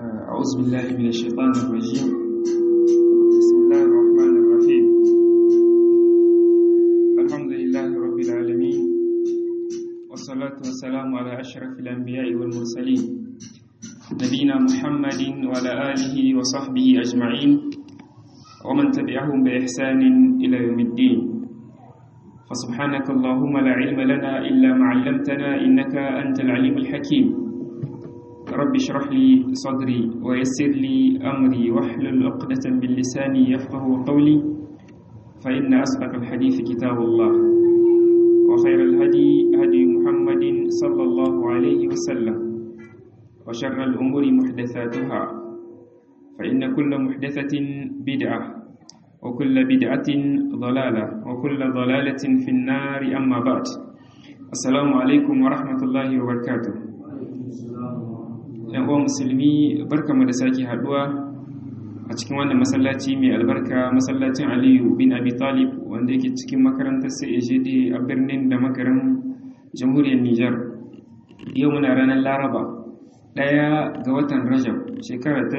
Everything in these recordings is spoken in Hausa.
أعوذ بالله من الشيطان الرجيم بسم الله الرحمن الرحيم الحمد لله رب العالمين والصلاة والسلام على أشرف الأنبياء والمرسلين نبينا محمد وعلى آله وصحبه أجمعين ومن تبعهم بإحسان إلى يوم الدين فسبحانك اللهم لا علم لنا إلا ما علمتنا إنك أنت العليم الحكيم رب اشرح لي صدري ويسر لي أمري واحلل عقدة من لساني يفقه قولي فإن أصدق الحديث كتاب الله وخير الهدي هدي محمد صلى الله عليه وسلم وشر الأمور محدثاتها فإن كل محدثة بدعة وكل بدعة ضلالة وكل ضلالة في النار أما بعد السلام عليكم ورحمة الله وبركاته yan uwan musulmi barkamu da sake haduwa a cikin wannan masallaci mai albarka masallacin aliyu bin abi talib wanda yake cikin makarantar CAGD a birnin da makarin jamhuriyar niger yau muna ranar laraba ɗaya ga watan rajab shekara ta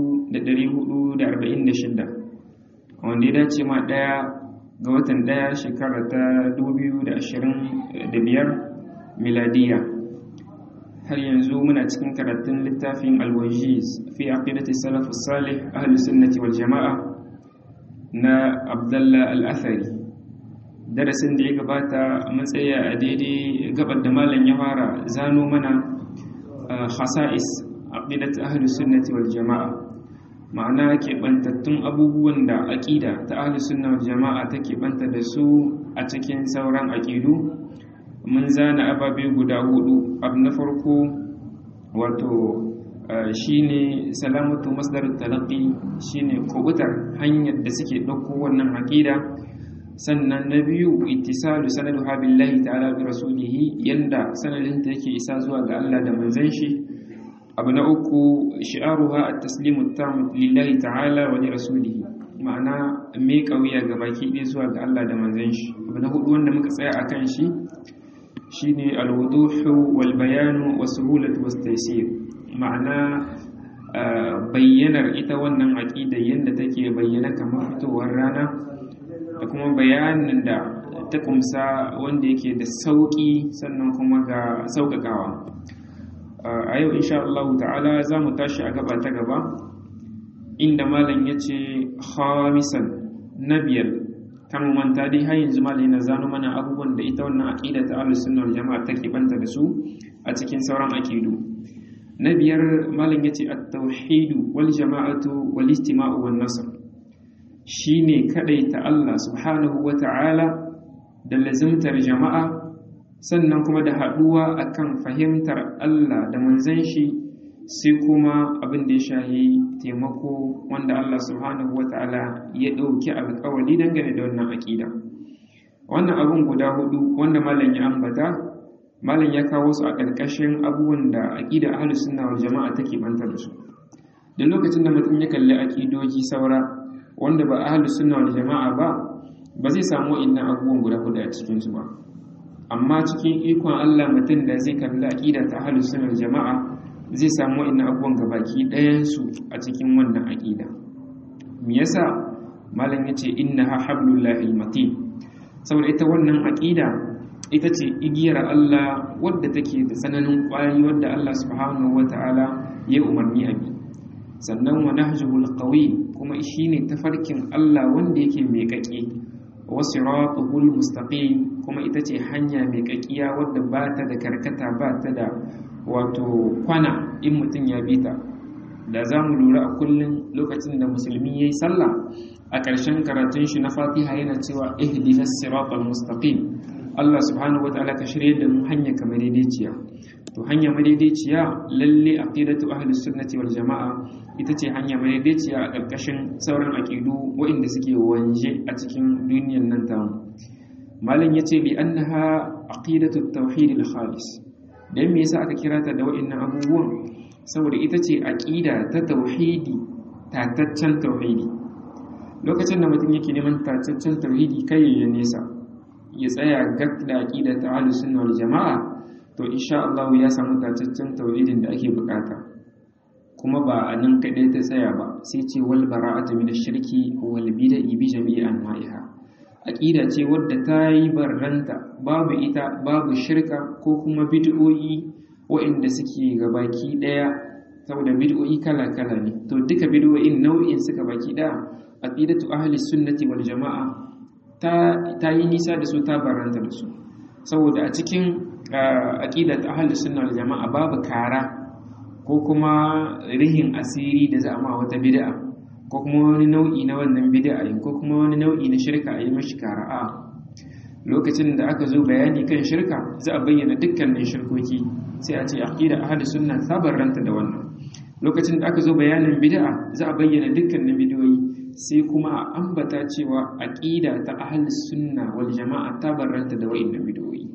1446 wanda ya dace ma ɗaya ga watan ɗaya shekara ta 2025 miladiya har yanzu muna cikin karatun littafin alwajiz fi aqidati salaf salih ahli sunnati wal jama'a na abdullah al-athari darasin da ya gabata mun tsaya a daidai gabar da malam ya fara zano mana khasa'is aqidati ahli sunnati wal jama'a ma'ana keɓantattun abubuwan da aƙida ta ahli sunna wal jama'a ta keɓanta da su a cikin sauran aƙidu mun zana ababe guda hudu abu na farko wato shine salamatu masdar talaqi shine kubutar hanyar da suke ɗauko wannan aqida sannan na biyu ittisalu sanaduha billahi ta'ala bi rasulihi yanda sanadin ta yake isa zuwa ga Allah da manzon shi abu na uku shi'aruha at-taslimu tam lillahi ta'ala wa li rasulihi ma'ana me kauya ga baki ɗaya zuwa ga Allah da manzon shi abu na hudu wanda muka tsaya akan shi shine alwuduhu wal bayanu wa suhulatu was taysir ma'ana bayyanar ita wannan aqida yanda take bayyana kamar fitowar rana da kuma bayanin da ta kumsa wanda yake da sauki sannan kuma ga saukakawa a yau insha Allah ta'ala za mu tashi a gaba ta gaba inda malam yace khamisan nabiyal kan manta dai har yanzu malai na zano mana abubuwan da ita wannan aqida ta ahlus sunna wal jama'a take banta da su a cikin sauran aqidu na biyar malam yace at-tauhid wal jama'atu wal istima'u wan nasr shine ta Allah subhanahu wa ta'ala da lazimtar jama'a sannan kuma da haduwa akan fahimtar Allah da manzon shi sai kuma abin da ya shahi taimako wanda Allah subhanahu wata'ala ya ɗauki alkawali dangane da wannan aƙida wannan abin guda hudu wanda malam ya ambata malam ya kawo su a ƙarƙashin abubuwan da aƙida ahlus sunna wal jama'a take banta da su da lokacin da mutum ya kalli aƙidoji saura wanda ba ahlus sunna wal jama'a ba ba zai samu innan abubuwan guda hudu a cikin su ba amma cikin ikon Allah mutum da zai kalli aƙida ta ahlus sunna wal jama'a zai samu ina abubuwan gabaki ɗayansu a cikin wannan aƙida me yasa malam ya ce inna ha hablullahi matin saboda ita wannan aƙida ita ce igiyar Allah wadda take da tsananin ƙwari wadda Allah subhanahu wata'ala ya umarni a bi sannan wa nahjuhul qawi kuma shine tafarkin Allah wanda yake mai kake wa siratuhul mustaqim kuma ita ce hanya mai kakiya wadda ba ta da karkata ba ta da wato kwana in mutum ya bi ta da za mu lura a kullum lokacin da musulmi ya yi sallah a ƙarshen karatun shi na fatiha yana cewa ihdinas siratal mustaqim Allah subhanahu wa ta'ala ka shirye da mu hanya kamar daidaiciya to hanya madaidaiciya lalle aqidatu ahlus sunnati wal jamaa ita ce hanya madaidaiciya a ƙarƙashin sauran aqidu waɗanda suke wanje a cikin duniyar nan tamu malam yace bi annaha aqidatu tauhid al khalis dan me yasa aka kira ta da wa'annan abubuwan saboda ita ce aqida ta tauhidi tataccen tauhidi lokacin da mutum yake neman tataccen tauhidi kai ya nesa ya tsaya gak da aqida ta ahlus sunna wal jamaa to insha Allah ya samu tataccen tauhidin da ake bukata kuma ba a nan kaɗai ta tsaya ba sai ce wal bara'ata min shirki wal bid'i bi jami'i anwa'iha aqida ce wadda ta yi barranta babu ita babu shirka ko kuma bid'o'i waɗanda suke gabaki ɗaya saboda bid'o'i kala-kala ne to duka bid'o'in nau'in suka baki ɗaya aqidatu ahli sunnati wal jama'a ta ta yi nisa da su ta barranta da su saboda a cikin aqidat ahli sunna wal jama'a babu kara ko kuma rihin asiri da za a ma wata bid'a ko kuma wani nau'i na wannan bid'a ko kuma wani nau'i na shirka a yi mashi kara'a lokacin da aka zo bayani kan shirka za a bayyana dukkanin shirkoki sai a ce aqida ahli sunna sabarranta da wannan lokacin da aka zo bayanin bid'a za a bayyana dukkanin bidiyoyi sai kuma a ambata cewa aqida ta ahli sunna wal jama'a tabarranta da wa'annan bidiyoyi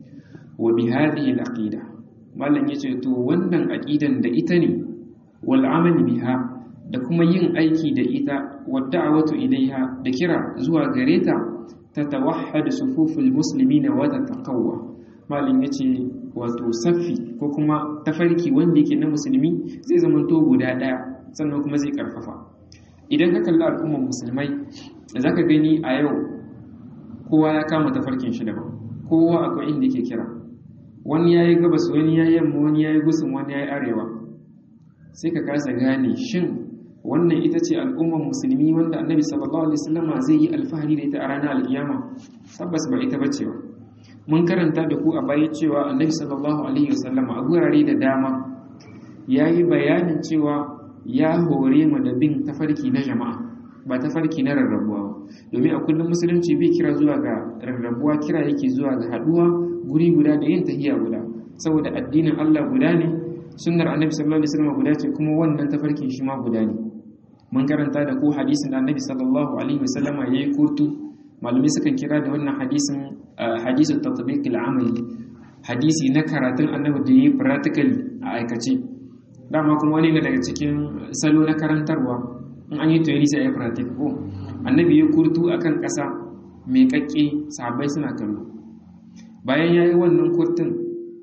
wa bi hadhihi al aqida mallan yace to wannan aqidan da ita ne wal amal biha da kuma yin aiki da ita wa da'watu ilaiha da kira zuwa gare ta tatawahhad sufuful muslimina wa tataqawwa malin yace wato saffi ko kuma tafarki wanda yake na musulmi zai zamanto guda daya sannan kuma zai karfafa idan ka kalli al'ummar musulmai zaka gani a yau kowa ya kama tafarkin shi daban kowa akwai inda yake kira wani yayi gabas wani yayi yamma wani yayi gusun wani yayi arewa sai ka kasa gane shin wannan ita ce al'ummar musulmi wanda annabi sallallahu alaihi wasallama zai yi alfahari da ita a ranar alkiyama tabbas ba ita bace ba mun karanta da ku a baya cewa annabi sallallahu alaihi wasallama a gurare da dama yayi bayanin cewa ya hore mu da bin tafarki na jama'a ba tafarki na rarrabuwa ba domin a kullum musulunci bai kira zuwa ga rarrabuwa kira yake zuwa ga haduwa guri guda da yin tahiya guda saboda addinin Allah guda ne sunnar annabi sallallahu alaihi wasallam guda ce kuma wannan tafarkin shi ma guda ne mun karanta da ko hadisin da annabi sallallahu alaihi wasallam yayi kurtu malumi sukan kira da wannan hadisin hadisu tatbiq al-amali hadisi na karatun annabi da yayi practically a aikace dama kuma wani daga cikin salo na karantarwa in an yi theory sai ya practice ko annabi ya kurtu akan kasa mai kakke sahabbai suna kallo bayan yayi wannan kurtun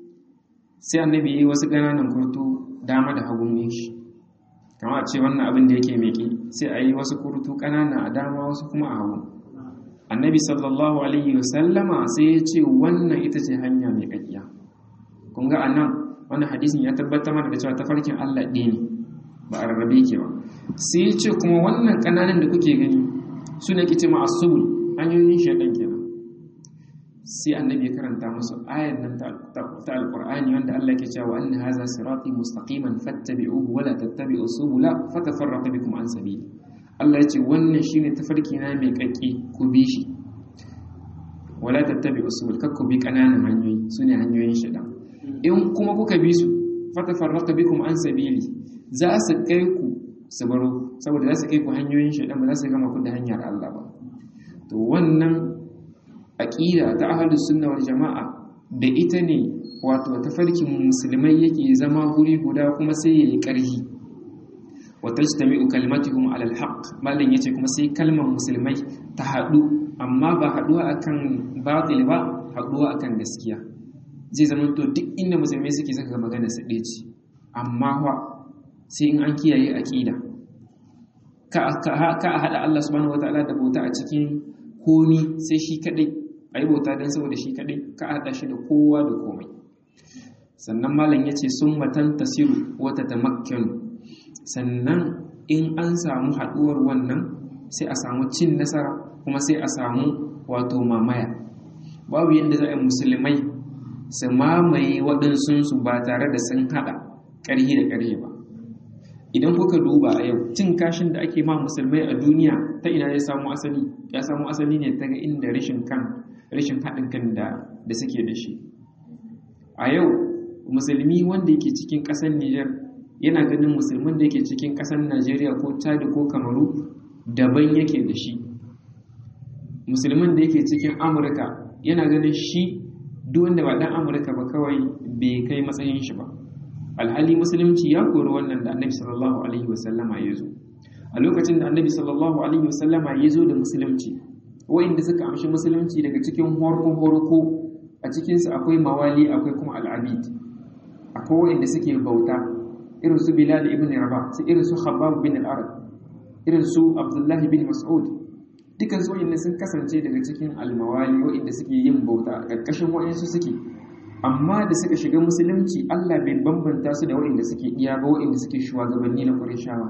sai annabi yi wasu ƙananan kurtu dama da hagun yin shi kama a ce wannan abin da yake meke sai a yi wasu kurtu ƙanana a dama wasu kuma a hagu annabi sallallahu alaihi wasallama sai ya ce wannan ita ce hanya mai ƙaƙiya kun ga anan wannan hadisin ya tabbatar mana da cewa tafarkin Allah ɗaya ne ba a rarrabe ke ba sai ya ce kuma wannan ƙananan da kuke gani su ne kice ma'asubul hanyoyin shaidan kenan sai annabi ya karanta musu ayar nan ta alqur'ani wanda Allah ke cewa anna hadha sirati mustaqiman fattabi'uhu wa la tattabi'u subula fatafarraqa bikum an sabili Allah ya ce wannan shine tafarki na mai kakke ku bi shi wala tattabi'u subul kakku bi kananan hanyoyi sune hanyoyin shaitan in kuma kuka bi su fatafarraqa bikum an sabili za su kai ku su baro saboda za su kai ku hanyoyin shaitan ba za su gama ku da hanyar Allah ba to wannan aƙida ta ahlus sunna wal jama'a da ita ne wato tafarkin musulmai yake zama guri guda kuma sai yayi ƙarfi wa tajtami'u kalimatuhum ala alhaq malan yace kuma sai kalmar musulmai ta haɗu amma ba haɗuwa akan batil ba haɗuwa akan gaskiya zai zama to duk inda musulmai suke saka magana su ɗaya ce amma fa sai in an kiyaye aƙida ka a haɗa Allah subhanahu wataala da bauta a cikin komi sai shi kaɗai a yi bauta don saboda shi kaɗai ka haɗa shi da kowa da komai sannan malam ya ce sun matan tasiru wata ta sannan in an samu haɗuwar wannan sai a samu cin nasara kuma sai a samu wato mamaya babu yadda za a yi musulmai su mamaye waɗansunsu ba tare da sun haɗa ƙarhi da ƙarhe ba idan kuka duba a yau cin kashin da ake ma musulmai a duniya ta ina ya samu asali ya samu asali ne ta ga inda rashin kan rashin haɗin kan da da suke da shi a yau musulmi wanda yake cikin ƙasar Nijar yana ganin musulmin da yake cikin ƙasar Najeriya ko Chad ko Kamaru daban yake da shi musulmin da yake cikin Amurka yana ganin shi duk wanda ba dan Amurka ba kawai bai kai matsayin shi ba alhali musulunci ya kori wannan da annabi sallallahu alaihi wasallama ya zo a lokacin da annabi sallallahu alaihi wasallama ya zo da musulunci wa'inda suka amshi musulunci daga cikin horko horko a cikinsu akwai mawali akwai kuma al'abid akwai wa'inda suke bauta irin su bilal ibn rabah su irin su khabbab bin al-arad irin su abdullahi bin mas'ud dukan su wa'inda sun kasance daga cikin almawali wa'inda suke yin bauta ƙarƙashin wa'insu suke amma da suka shiga musulunci Allah bai bambanta su da wa'inda suke iya ba wa'inda suke shugabanni na Qurayshawa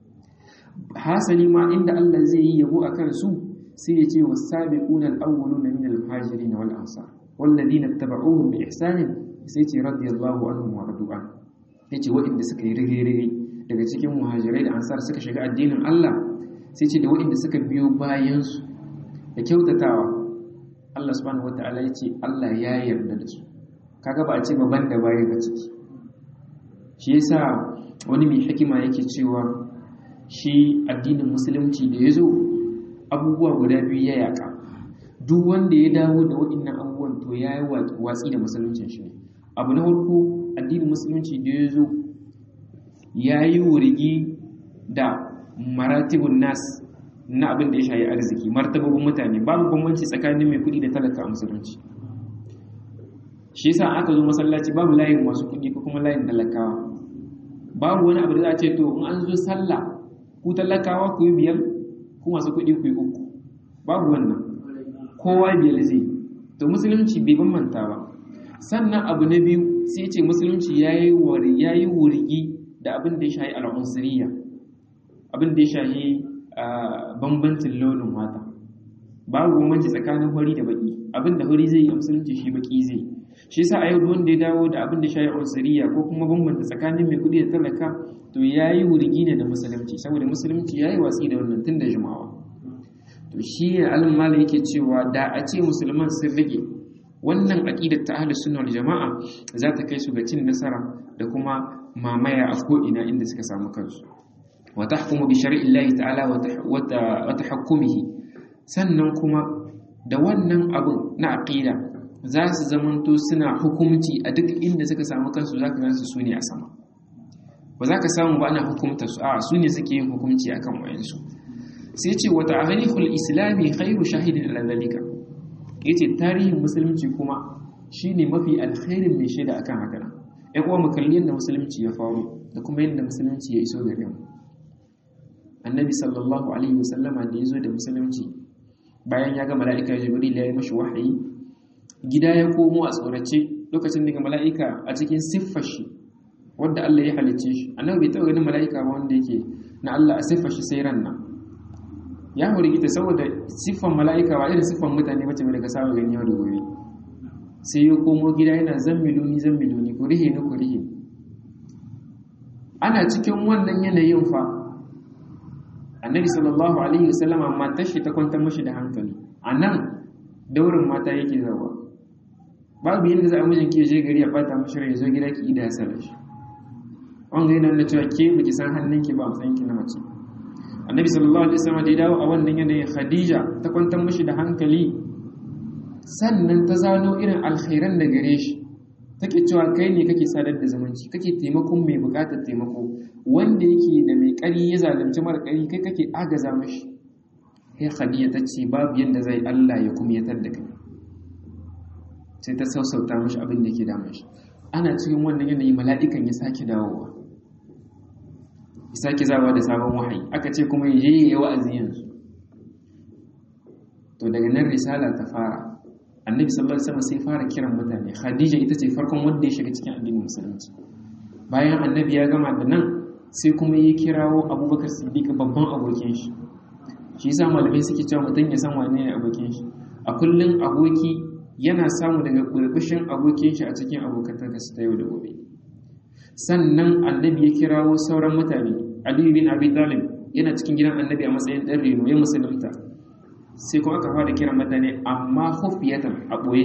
hasali ma inda Allah zai yi yabo akan su sai ya ce was-sabiquna al-awwaluna min al-muhajirin wal ansar walladhina ittaba'uhum bi ihsan sai ce radiyallahu anhum wa radu an yace wa'inda suka yi rige-rige daga cikin muhajirai da ansar suka shiga addinin Allah sai ce da waɗanda suka biyo bayansu da kyautatawa Allah subhanahu wata'ala ya ce Allah ya yarda da su kaga ba a ce babban da baya ba ciki shi yasa wani mai hikima yake cewa shi addinin musulunci da ya zo abubuwa guda biyu ya yaka duk wanda ya dawo da waɗannan abubuwan to ya yi watsi da musuluncin shi abu na farko addinin musulunci da ya zo ya yi wurgi da maratibun nas na abin da ya shayi arziki martababin mutane babu bambanci tsakanin mai kuɗi da talaka a musulunci shi yasa aka zo masallaci babu layin masu kuɗi ko kuma layin talakawa babu wani abu da za a ce to in an zo sallah ku talakawa ku yi biyar ku masu kuɗi ku yi uku babu wannan kowa biyar zai to musulunci bai bambanta ba sannan abu na biyu sai ce musulunci ya yi wurgi da abin da ya shayi al'unsuriya abin da ya shahi bambancin launin wata babu bambanci tsakanin hori da baki abin da hori zai yi a musulunci shi baki zai shi yasa a yau wanda ya dawo da abin da shahi unsuriya ko kuma bambanta tsakanin mai kudi da talaka to yayi wurgi ne da musulunci saboda musulunci yayi watsi da wannan tun da jimawa to shi ne alim malam yake cewa da a ce musulman sun rage wannan aqidar ta ahlus sunna wal jamaa za ta kai su ga cin nasara da kuma mamaya a ko ina inda suka samu kansu وتحكم بشرع الله تعالى وتحكمه sannan kuma da wannan abun na aqida za su zamanto suna hukumci a duk inda suka samu kansu za ka gansu su ne a sama ba za ka samu ba ana hukumta su a su ne suke yin hukumci akan wayansu sai ce wata tarihul islami khairu shahidin ala zalika yace tarihin musulunci kuma shine mafi alkhairin mai shaida akan haka ɗan uwa mu kalli yadda musulunci ya faru da kuma yadda musulunci ya iso gare mu annabi sallallahu alaihi wasallama da ya zo da musulunci bayan ya ga mala'ika jibril ya yi mashi wahayi gida ya komo a tsorace lokacin daga mala'ika a cikin siffar shi wanda Allah ya halicce shi annabi bai taɓa ganin mala'ika ba wanda yake na Allah a siffar shi sai ran nan ya hurgita saboda siffar mala'ika ba irin siffar mutane bace mai daga saba gani yau da gobe sai ya komo gida yana zammiluni zammiluni ku rihe ni ku rihe ana cikin wannan yanayin fa annabi sallallahu alaihi wasallam matar shi ta kwantar mashi da hankali a nan daurin mata yake zawa babu yadda za a mijin ke je gari ya bata mashi rai zo gida ki ida ya sarar shi wanga yana nuna cewa ke baki san hannunki ba a matsayin ki na mace annabi sallallahu alaihi wasallam da ya dawo a wannan yanayin khadija ta kwantar mashi da hankali sannan ta zano irin alkhairan da gare shi take cewa kai ne kake sadar da zumunci kake taimakon mai bukatar taimako wanda yake da mai ƙari ya zalunci mara ƙari kai kake agaza mashi sai khadija ta ce babu yadda zai Allah ya kumyatar da kai sai ta sausauta mashi abin da ke damun shi ana cikin wannan yanayi mala'ikan ya sake dawowa ya sake zawa da sabon wahayi aka ce kuma ya je ya yi wa'azi yanzu to daga nan risala ta fara annabi sallallahu alaihi wasallam sai fara kiran mutane khadija ita ce farkon wanda ya shiga cikin addinin musulunci bayan annabi ya gama da nan sai kuma ya kirawo abubakar siddiq babban abokin shi shi yasa malamai suke cewa mutum ya san wane ne abokin shi a kullum aboki yana samu daga burbushin abokin shi a cikin abokantar su ta yau da gobe sannan annabi ya kirawo sauran mutane aliyu bin abi talib yana cikin gidan annabi a matsayin ɗan reno ya musulunta sai kuma aka fara kiran mutane amma hufiyatan a ɓoye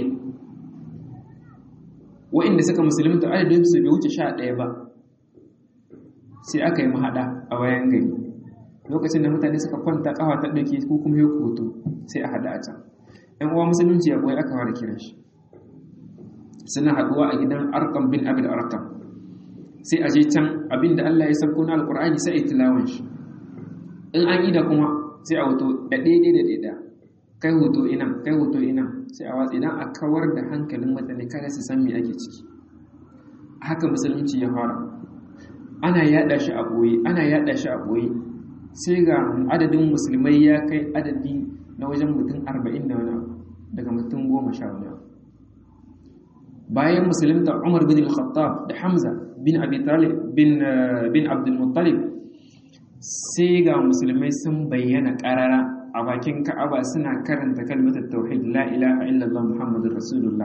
wa'inda suka musulunta adadin su bai wuce sha ɗaya ba sai aka yi mahaɗa a bayan gari lokacin da mutane suka kwanta ƙafa ta ɗauke ko kuma ya hoto sai a haɗa a can ‘yan uwa musulunci a ɓoye aka fara kiran shi suna haɗuwa a gidan arkam bin abin arkam sai a je can abin da Allah ya sauko na alƙur'ani sai a yi tilawan shi in an ida kuma sai a hoto da daidai da daidai kai hoto ina kai hoto ina sai a watsi idan a kawar da hankalin mutane kada su san me ake ciki haka musulunci ya fara ana yada shi a boye ana yada shi a boye sai ga adadin musulmai ya kai adadi na wajen mutum 40 da wani daga mutum 10 wani bayan musulunta Umar bin al-Khattab da Hamza bin Abi Talib bin bin Abdul Muttalib sai ga musulmai sun bayyana karara a bakin Ka'aba suna karanta kalmatar tauhid la ilaha illallah muhammadur rasulullah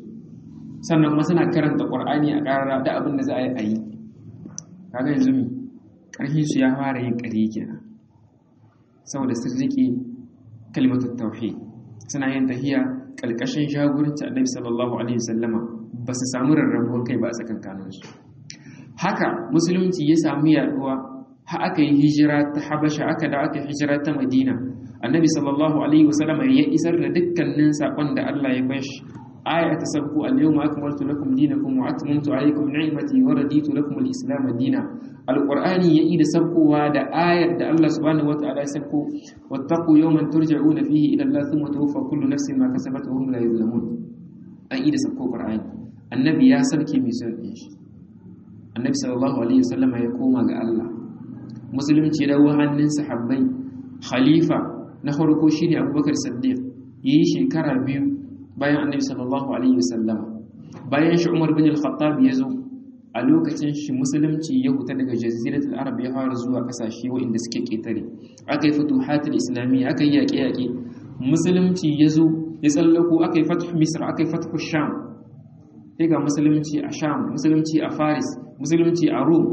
sannan kuma suna karanta Qur'ani a karara da abin da za a yi ayi kaga yanzu mi karhin su ya fara yin kare kenan saboda sun rike kalmatar tauhid suna yin tahiya kalkashin jagoranci annabi sallallahu alaihi wasallama ba su samu rarrabuwar kai ba a tsakankanin su haka musulunci ya samu yaduwa ha aka yi hijira ta habasha aka da aka hijira ta madina annabi sallallahu alaihi wasallama ya isar da dukkanin sakon da Allah ya bashi aya ta sabku al-yawma akmaltu lakum dinakum wa atmamtu alaykum ni'mati wa raditu lakum al-islam dina alqur'ani ya ida sabkowa da ayar da Allah subhanahu wataala ya sabko wattaqu yawman turja'una fihi ila Allah thumma tuwaffa kullu nafsin ma kasabat wa hum la yuzlamun an ida sabko qur'ani annabi ya sarke mai son shi annabi sallallahu alaihi wasallam ya koma ga Allah musulunci da hannun sahabbai khalifa na farko shine Abubakar Siddiq yi shekara biyu bayan annabi sallallahu alaihi wasallama bayan shi Umar bin al-Khattab ya zo a lokacin shi musulunci ya huta daga jaziratul arab ya fara zuwa kasashe waɗanda suke ketare aka yi futuhatul islamiyya aka yi yaƙe-yaƙe musulunci ya zo ya tsallako aka yi fatuh misr aka yi fatuh sham sai ga musulunci a sham musulunci a faris musulunci a rome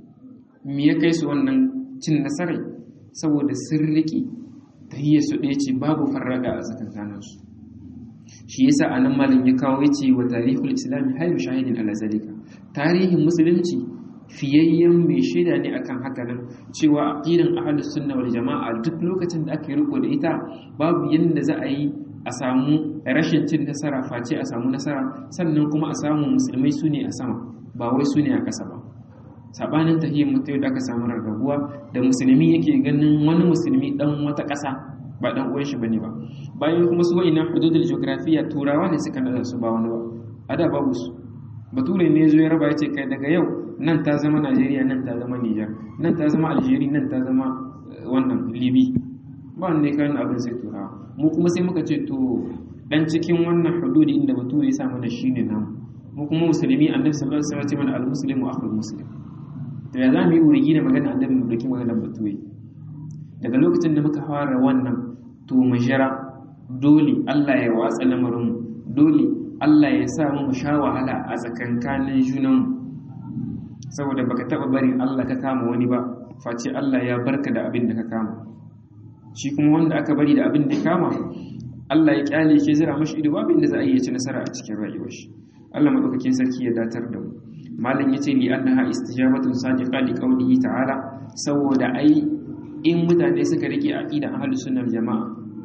me ya kai su wannan cin nasarai saboda sun riƙe tahiyyar su ɗaya ce babu farraga a tsakankaninsu shi yasa anan malin ya kawo yace wa tarihul islami hayyu shahidin ala zalika tarihin musulunci fiyayyen mai shaida ne akan haka nan cewa aqidan ahlus sunna wal jamaa duk lokacin da aka yi riko da ita babu yanda za a yi a samu rashin cin nasara face a samu nasara sannan kuma a samu musulmai su ne a sama ba wai su ne a ƙasa ba sabanin tahiyyar mutum da aka samu rarrabuwa da musulmi yake ganin wani musulmi dan wata ƙasa ba dan uwan shi bane ba bayan kuma su wa'ina hududul geografiya turawa ne suka nada su ba wani ba a da babu su bature ne zo ya raba yace kai daga yau nan ta zama Najeriya nan ta zama Niger nan ta zama Algeria nan ta zama wannan Libi ba wanda kan abin sai turawa mu kuma sai muka ce to dan cikin wannan hududi inda bature ya sa mana shine nan mu kuma musulmi annabi sallallahu alaihi wasallam ya ce mana al-muslimu akhul muslim to ya zamu yi wurigi da magana annabi mu dake magana bature daga lokacin da muka fara wannan to mu jira dole Allah ya watsa lamarinmu dole Allah ya sa mu sha wahala a tsakankanin junanmu saboda baka taba barin Allah ka kama wani ba face Allah ya barka da abin da ka kama shi kuma wanda aka bari da abin da ya kama Allah ya kyale shi zira mashi ido babin da za a iya ci nasara a cikin rayuwar shi Allah madaukakin sarki ya datar da mu malam yace li annaha istijabatun sadiqa li qawlihi ta'ala saboda ai in mutane suka rike aqidan ahlus sunnah jama'a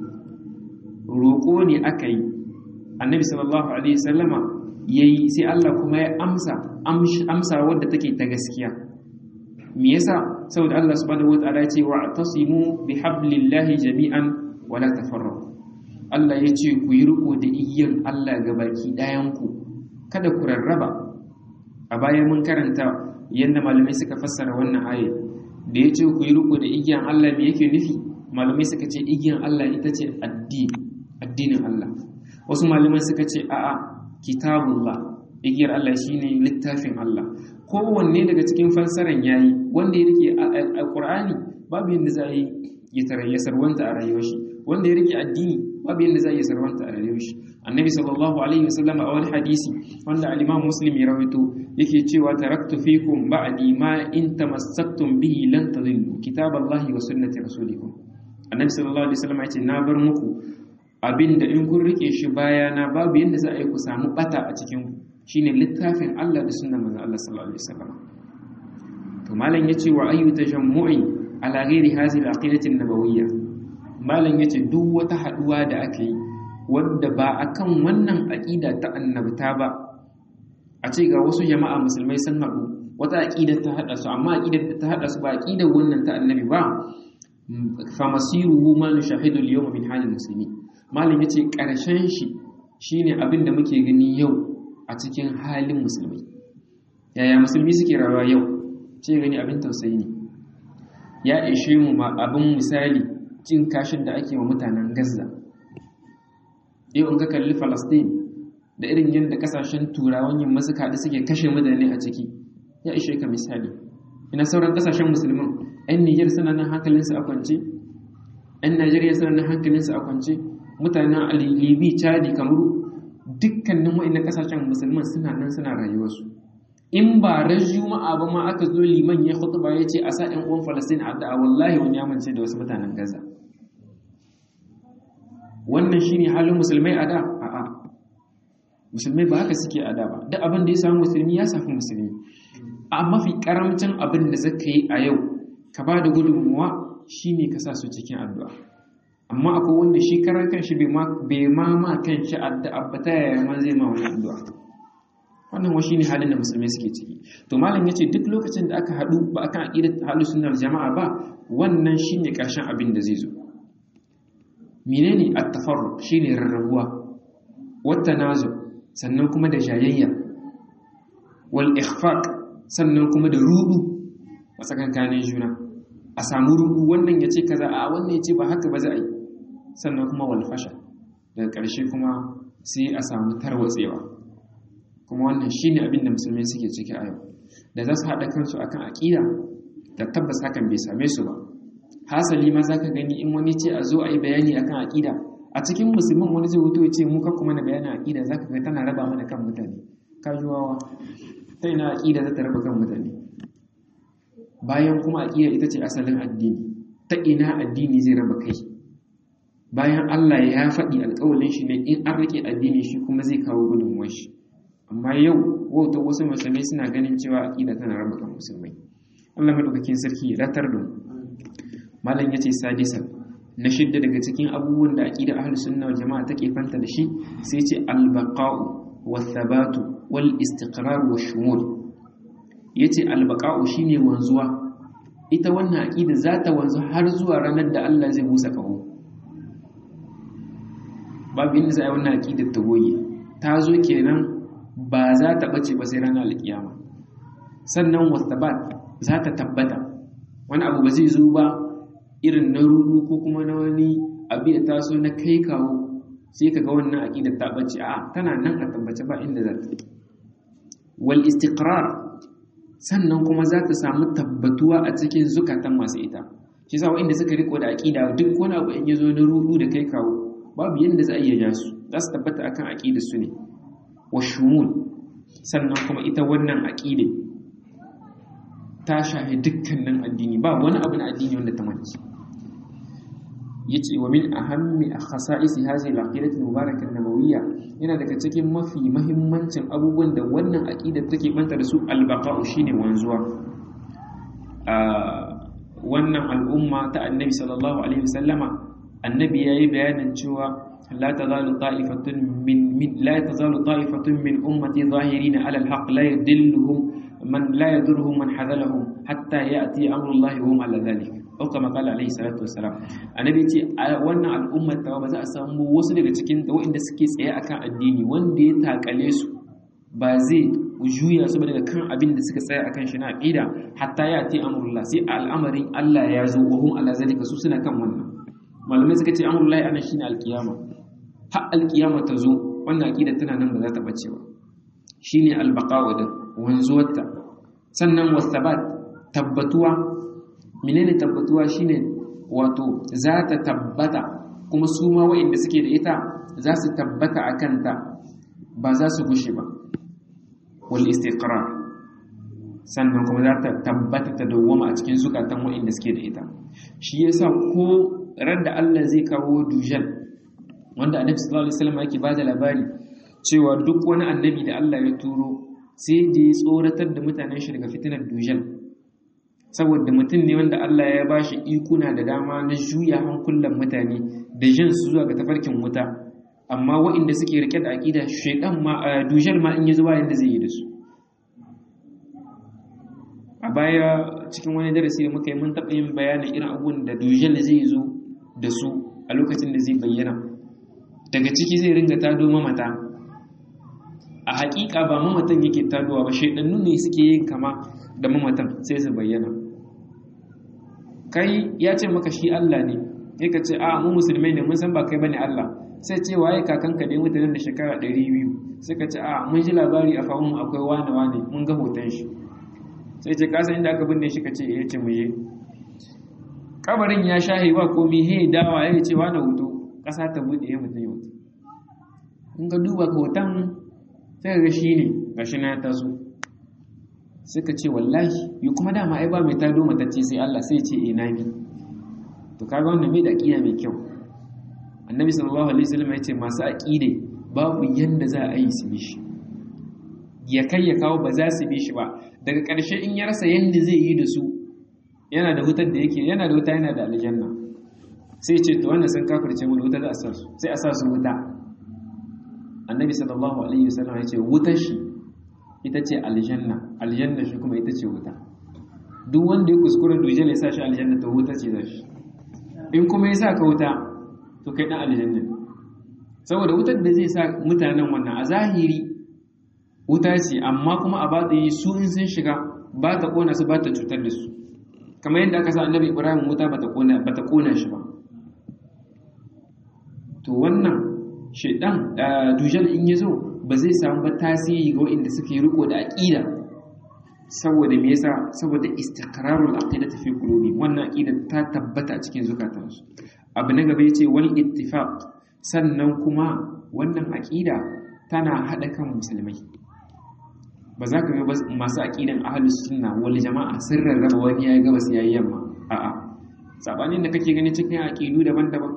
roƙo ne aka yi annabi sallallahu alaihi sallama ya yi sai Allah kuma ya amsa amsa wadda take ta gaskiya me yasa saboda Allah subhanahu wataala ya ce wa tasimu bi hablillahi jami'an wa la tafarraqu Allah ya ce ku yi riko da igiyan Allah ga baki ɗayan ku kada ku rarraba a bayan mun karanta yadda malamai suka fassara wannan aya da ya ce ku yi riko da igiyan Allah me yake nufi malamai suka ce igiyan Allah ita ce addini addinin Allah wasu malamai suka ce a'a kitabullah igiyar Allah shine littafin Allah kowanne daga cikin fassaran yayi wanda ya rike alqur'ani babu yanda za yi ya tarayya sarwanta a rayuwar shi wanda ya rike addini babu yanda za yi sarwanta a rayuwar shi annabi sallallahu alaihi wasallam a wani hadisi wanda al-imam muslim ya rawaito yake cewa taraktu fikum ba'di ma in tamassaktum bihi lan tadillu kitaballahi wa sunnati rasulikum annabi sallallahu alaihi wasallam ya ce na bar muku abinda in kun rike shi bayana babu yadda za a yi ku samu bata a cikin shine littafin Allah da sunnar manzon Allah sallallahu alaihi wasallam to malam yace wa ayyu tajammu'i ala ghairi hadhihi al-aqidati an-nabawiyya malam yace duk wata haduwa da aka yi wanda ba akan wannan aqida ta annabta ba a ce ga wasu jama'a musulmai sun haɗu wata aqida ta hada su amma aqidar ta hada su ba aqidar wannan ta annabi ba fa masiruhu ma nushahidu al-yawma min halil muslimin malam ya ce ƙarshen shi shi ne abin da muke gani yau a cikin halin musulmi yaya musulmi suke rawa yau ce gani abin tausayi ne ya ishe mu ma abin misali cin kashin da ake wa mutanen gaza yau in ka kalli falastin da irin yadda kasashen turawan yamma suka haɗu suke kashe mutane a ciki ya ishe ka misali ina sauran kasashen musulman 'yan niger suna nan hankalinsu a kwance 'yan najeriya suna nan hankalinsu a kwance mutanen libi chadi kamaru dukkanin wa'in kasashen musulman suna nan suna rayuwarsu in ba ran juma'a ba ma aka zo liman ya khutba ya ce a sa 'yan uwan falastin a da'a wallahi wani ya mance da wasu mutanen gaza wannan shine halin musulmai a da a'a musulmai ba haka suke a da ba duk abin da ya samu musulmi ya safi musulmi a mafi karamcin abin da zaka yi a yau ka ba da gudunmuwa shine ka sa su cikin addu'a amma akwai wanda shi karan kanshi bai ma ma kanshi addu'a ba ta yaya ma zai ma wani addu'a wannan washi ne halin da musulmai suke ciki to malam yace duk lokacin da aka haɗu ba akan aqidat ahlus sunnar jama'a ba wannan shine karshen abin da zai zo menene at-tafarruq shine rarrabuwa wata nazu sannan kuma da jayayya wal ikhfaq sannan kuma da rudu a tsakankanin juna a samu rudu wannan yace kaza a wannan yace ba haka ba za a yi sannan kuma wal fasha daga ƙarshe kuma sai a samu tarwatsewa kuma wannan shine abin da musulmai suke ciki a yau da za su haɗa kansu akan aƙida da tabbas hakan bai same su ba hasali ma za ka gani in wani ce a zo a yi bayani akan aƙida a cikin musulman wani zai wuto ya ce mu kakku mana bayanin aƙida za ka ga tana raba mana kan mutane kajuwawa ta ina aƙida za ta raba kan mutane bayan kuma aƙida ita ce asalin addini ta ina addini zai raba kai bayan Allah ya faɗi alƙawalin shi ne in an rike addini shi kuma zai kawo gudunmuwar shi amma yau wauta wasu musulmai suna ganin cewa aƙida tana raba kan musulmai Allah madaukakin sarki ya ratar da malam yace sadisa na shidda daga cikin abubuwan da aqida ahlus sunna wal jamaa take fanta da shi sai yace al baqa'u wath thabatu wal istiqrar wash shumul yace al baqa'u shine wanzuwa ita wannan aqida za ta wanzu har zuwa ranar da Allah zai busa kaho babu inda za a yi wannan aqidar ta goge ta zo kenan ba za ta bace ba sai ranar alkiyama sannan wath thabat za ta tabbata wani abu ba zai zo ba irin na rudu ko kuma na wani abu ya taso na kai kawo sai ka ga wannan aƙidar ta bace a tana nan a tabbace ba inda za ta wal istiqrar sannan kuma za ta samu tabbatuwa a cikin zukatan masu ita shi yasa wanda suka riko da aƙida duk wani abu in ya zo na rudu da kai kawo babu yanda za a iya ja su za su tabbata akan aƙidar su ne wa shumul sannan kuma ita wannan aƙidar ta shahi dukkanin addini ba wani abu na addini wanda ta manci yace wa min ahammi khasa'isi hadhihi al-aqidati al-mubarakah an-nabawiyya yana daga cikin mafi mahimmancin abubuwan da wannan aqidar take banta da su al-baqa'u shine wanzuwa a wannan al'umma ta annabi sallallahu alaihi wasallama annabi yayi bayanin cewa لا تزال طائفة من, من لا تزال طائفة من أمتي ظاهرين على الحق لا يدلهم من لا يضرهم من حذلهم حتى يأتي أمر الله وهم على ذلك أو كما قال عليه الصلاة والسلام النبي يتي وانا الأمة توا بزا أسامو وصل daga cikin da wanda suke tsaye akan addini wanda ya takale su ba zai juya su daga kan abin da suka tsaya akan shi na aqida hatta ya ati amrullah sai al'amarin Allah ya zo wa hum ala zalika su suna kan wannan malamai suka ce amrullahi ana shine alkiyama har alkiyama ta zo wannan aqida tana nan ba za ta bace ba shine albaqa'u da wanzuwarta sannan wasabat tabbatuwa menene tabbatuwa shine wato za ta tabbata kuma su ma wa'inda suke da ita za su tabbata a kanta ba za su gushe ba wal istiqrar sannan kuma za ta tabbata ta dawwama a cikin zukatan wa'inda suke da ita shi yasa ko ran da Allah zai kawo dujal wanda annabi sallallahu alaihi wasallam yake bada labari cewa duk wani annabi da Allah ya turo sai da ya tsoratar da mutanen shi daga fitinar dujal saboda mutum ne wanda Allah ya bashi ikuna da dama na juya hankulan mutane da jin su zuwa ga tafarkin wuta amma waɗanda suke rike da aqida shaytan ma dujal ma in ya zuwa yanda zai yi da su a baya cikin wani darasi da muka yi mun taɓa yin bayanin irin abubuwan da dujal zai zo da su a lokacin da zai bayyana daga ciki zai ringa tado mamata a hakika ba mamatan yake tadowa ba shaidannu ne suke yin kama da mamatan sai su bayyana kai ya ce maka shi Allah ne sai ka ce a mu musulmai ne mun san ba kai bane Allah sai ce waye kakanka ne mutanen da shekara 200 sai ka ce a mun ji labari a fahimu akwai wane wane mun ga hoton shi sai ce kasan inda aka binne shi ka ce ya ce mu yi kabarin ya shahe ba komi he dawa ya ce wane hoto ƙasa ta buɗe ya mutum ya hoto in ka duba hoton sai ga shi ne ga shi na taso sai ka ce wallahi yi kuma dama ai ba mai tado matacce sai Allah sai ce e na bi to kaga wannan bai da aƙida mai kyau annabi sallallahu alaihi wasallam ya ce masu aƙide babu yanda za a yi su bi shi ya kai ya kawo ba za su bi shi ba daga ƙarshe in ya rasa yanda zai yi da su yana da wutar da yake yana da wuta yana da aljanna sai ce to wannan sun kafirce mu da wuta za a sa su sai a sa su wuta annabi sallallahu alaihi wasallam ya ce wutar shi ita ce aljanna aljanna shi kuma ita ce wuta duk wanda ya kuskura dujal ya sa shi aljanna to wuta ce za shi in kuma ya sa ka wuta to kai dan aljanna saboda wutar da zai sa mutanen wannan a zahiri wuta ce amma kuma a batsayi su in sun shiga ba ta kona su ba ta cutar da su kamar yadda aka sa annabi ibrahim wuta ba ta kona shi ba to wannan shaidan dujal in ya zo ba zai samu ba tasiri ga waɗanda suke riko da aƙida saboda me yasa saboda istiqrarul aqidati fi qulubi wannan aqida ta tabbata cikin zukatansu abu na gaba yace wal ittifaq sannan kuma wannan aqida tana hada kan musulmai ba za ka ga masu aqidan ahlus sunna wal jama'a sun rarraba wani yayi gabas yayi yamma a'a sabanin da kake gani cikin aqidu daban-daban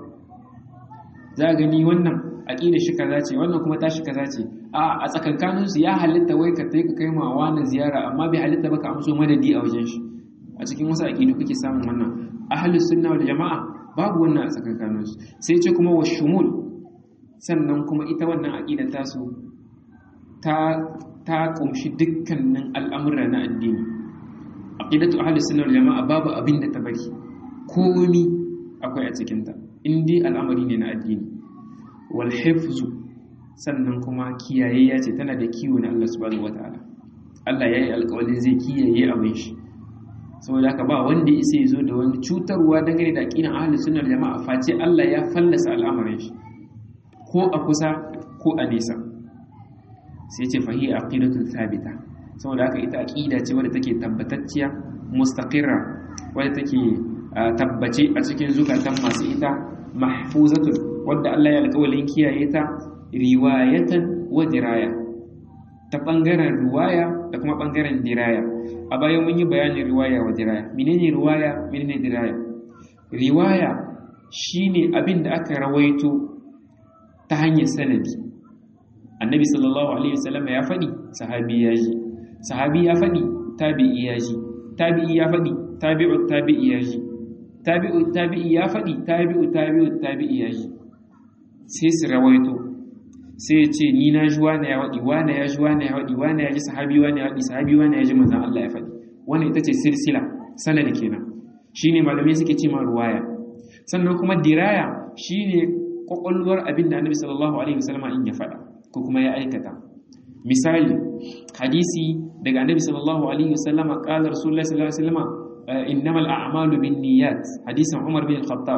za gani wannan aqida shi kaza ce wannan kuma tashi kaza ce a a tsakankanin su ya halitta wai ka kai ka kai ma wani ziyara amma bai halitta ba ka amso madadi a wajen shi a cikin wasu aqidu kake samun wannan ahlus sunna wal jama'a babu wannan a tsakankanin su sai ce kuma washumul sannan kuma ita wannan aqida ta su ta ta kumshi dukkanin al'amura na addini aqidatu ahlus sunna wal jama'a babu abin da ta bari komi akwai a cikin ta in dai al'amari ne na addini wal hifzu sannan kuma kiyaye ya ce tana da kiwo na Allah subhanahu wataala Allah yayi alƙawarin zai kiyaye abin shi saboda haka ba wanda ya isa zo da wani cutarwa dangane da aqidan ahlus sunna wal jama'a face Allah ya fallasa al'amarin shi ko a kusa ko a nesa sai ce fahiya aqidatun thabita saboda haka ita aqida ce wadda take tabbatacciya mustaqirra wadda take tabbace a cikin zukatan masu ita mahfuzatun wadda Allah ya alƙawalin kiyaye ta riwayatan wa diraya ta bangaren riwaya da kuma bangaren diraya a bayan mun yi bayanin riwaya wa diraya menene riwaya menene diraya riwaya shine abin da aka rawaito ta hanyar sanadi annabi sallallahu alaihi wasallam ya faɗi sahabi ya ji sahabi ya faɗi tabi'i ya ji tabi'i ya faɗi tabi'u tabi'i ya ji tabi'u tabi'i ya faɗi tabi'u tabi'u tabi'i ya ji sai su rawaito sai ya ce ni na ji wane ya waɗi wane ya ji wane ya waɗi wane ya ji sahabi wane ya waɗi sahabi wane ya ji manzan Allah ya faɗi wannan ita ce silsila sanadi kenan shine malamai suke ce ma ruwaya sannan kuma diraya shine kwakwalwar abin da annabi sallallahu alaihi wasallam in ya faɗa ko kuma ya aikata misali hadisi daga annabi sallallahu alaihi wasallam qala rasulullahi sallallahu alaihi wasallam innamal a'malu binniyat hadisin Umar bin Khattab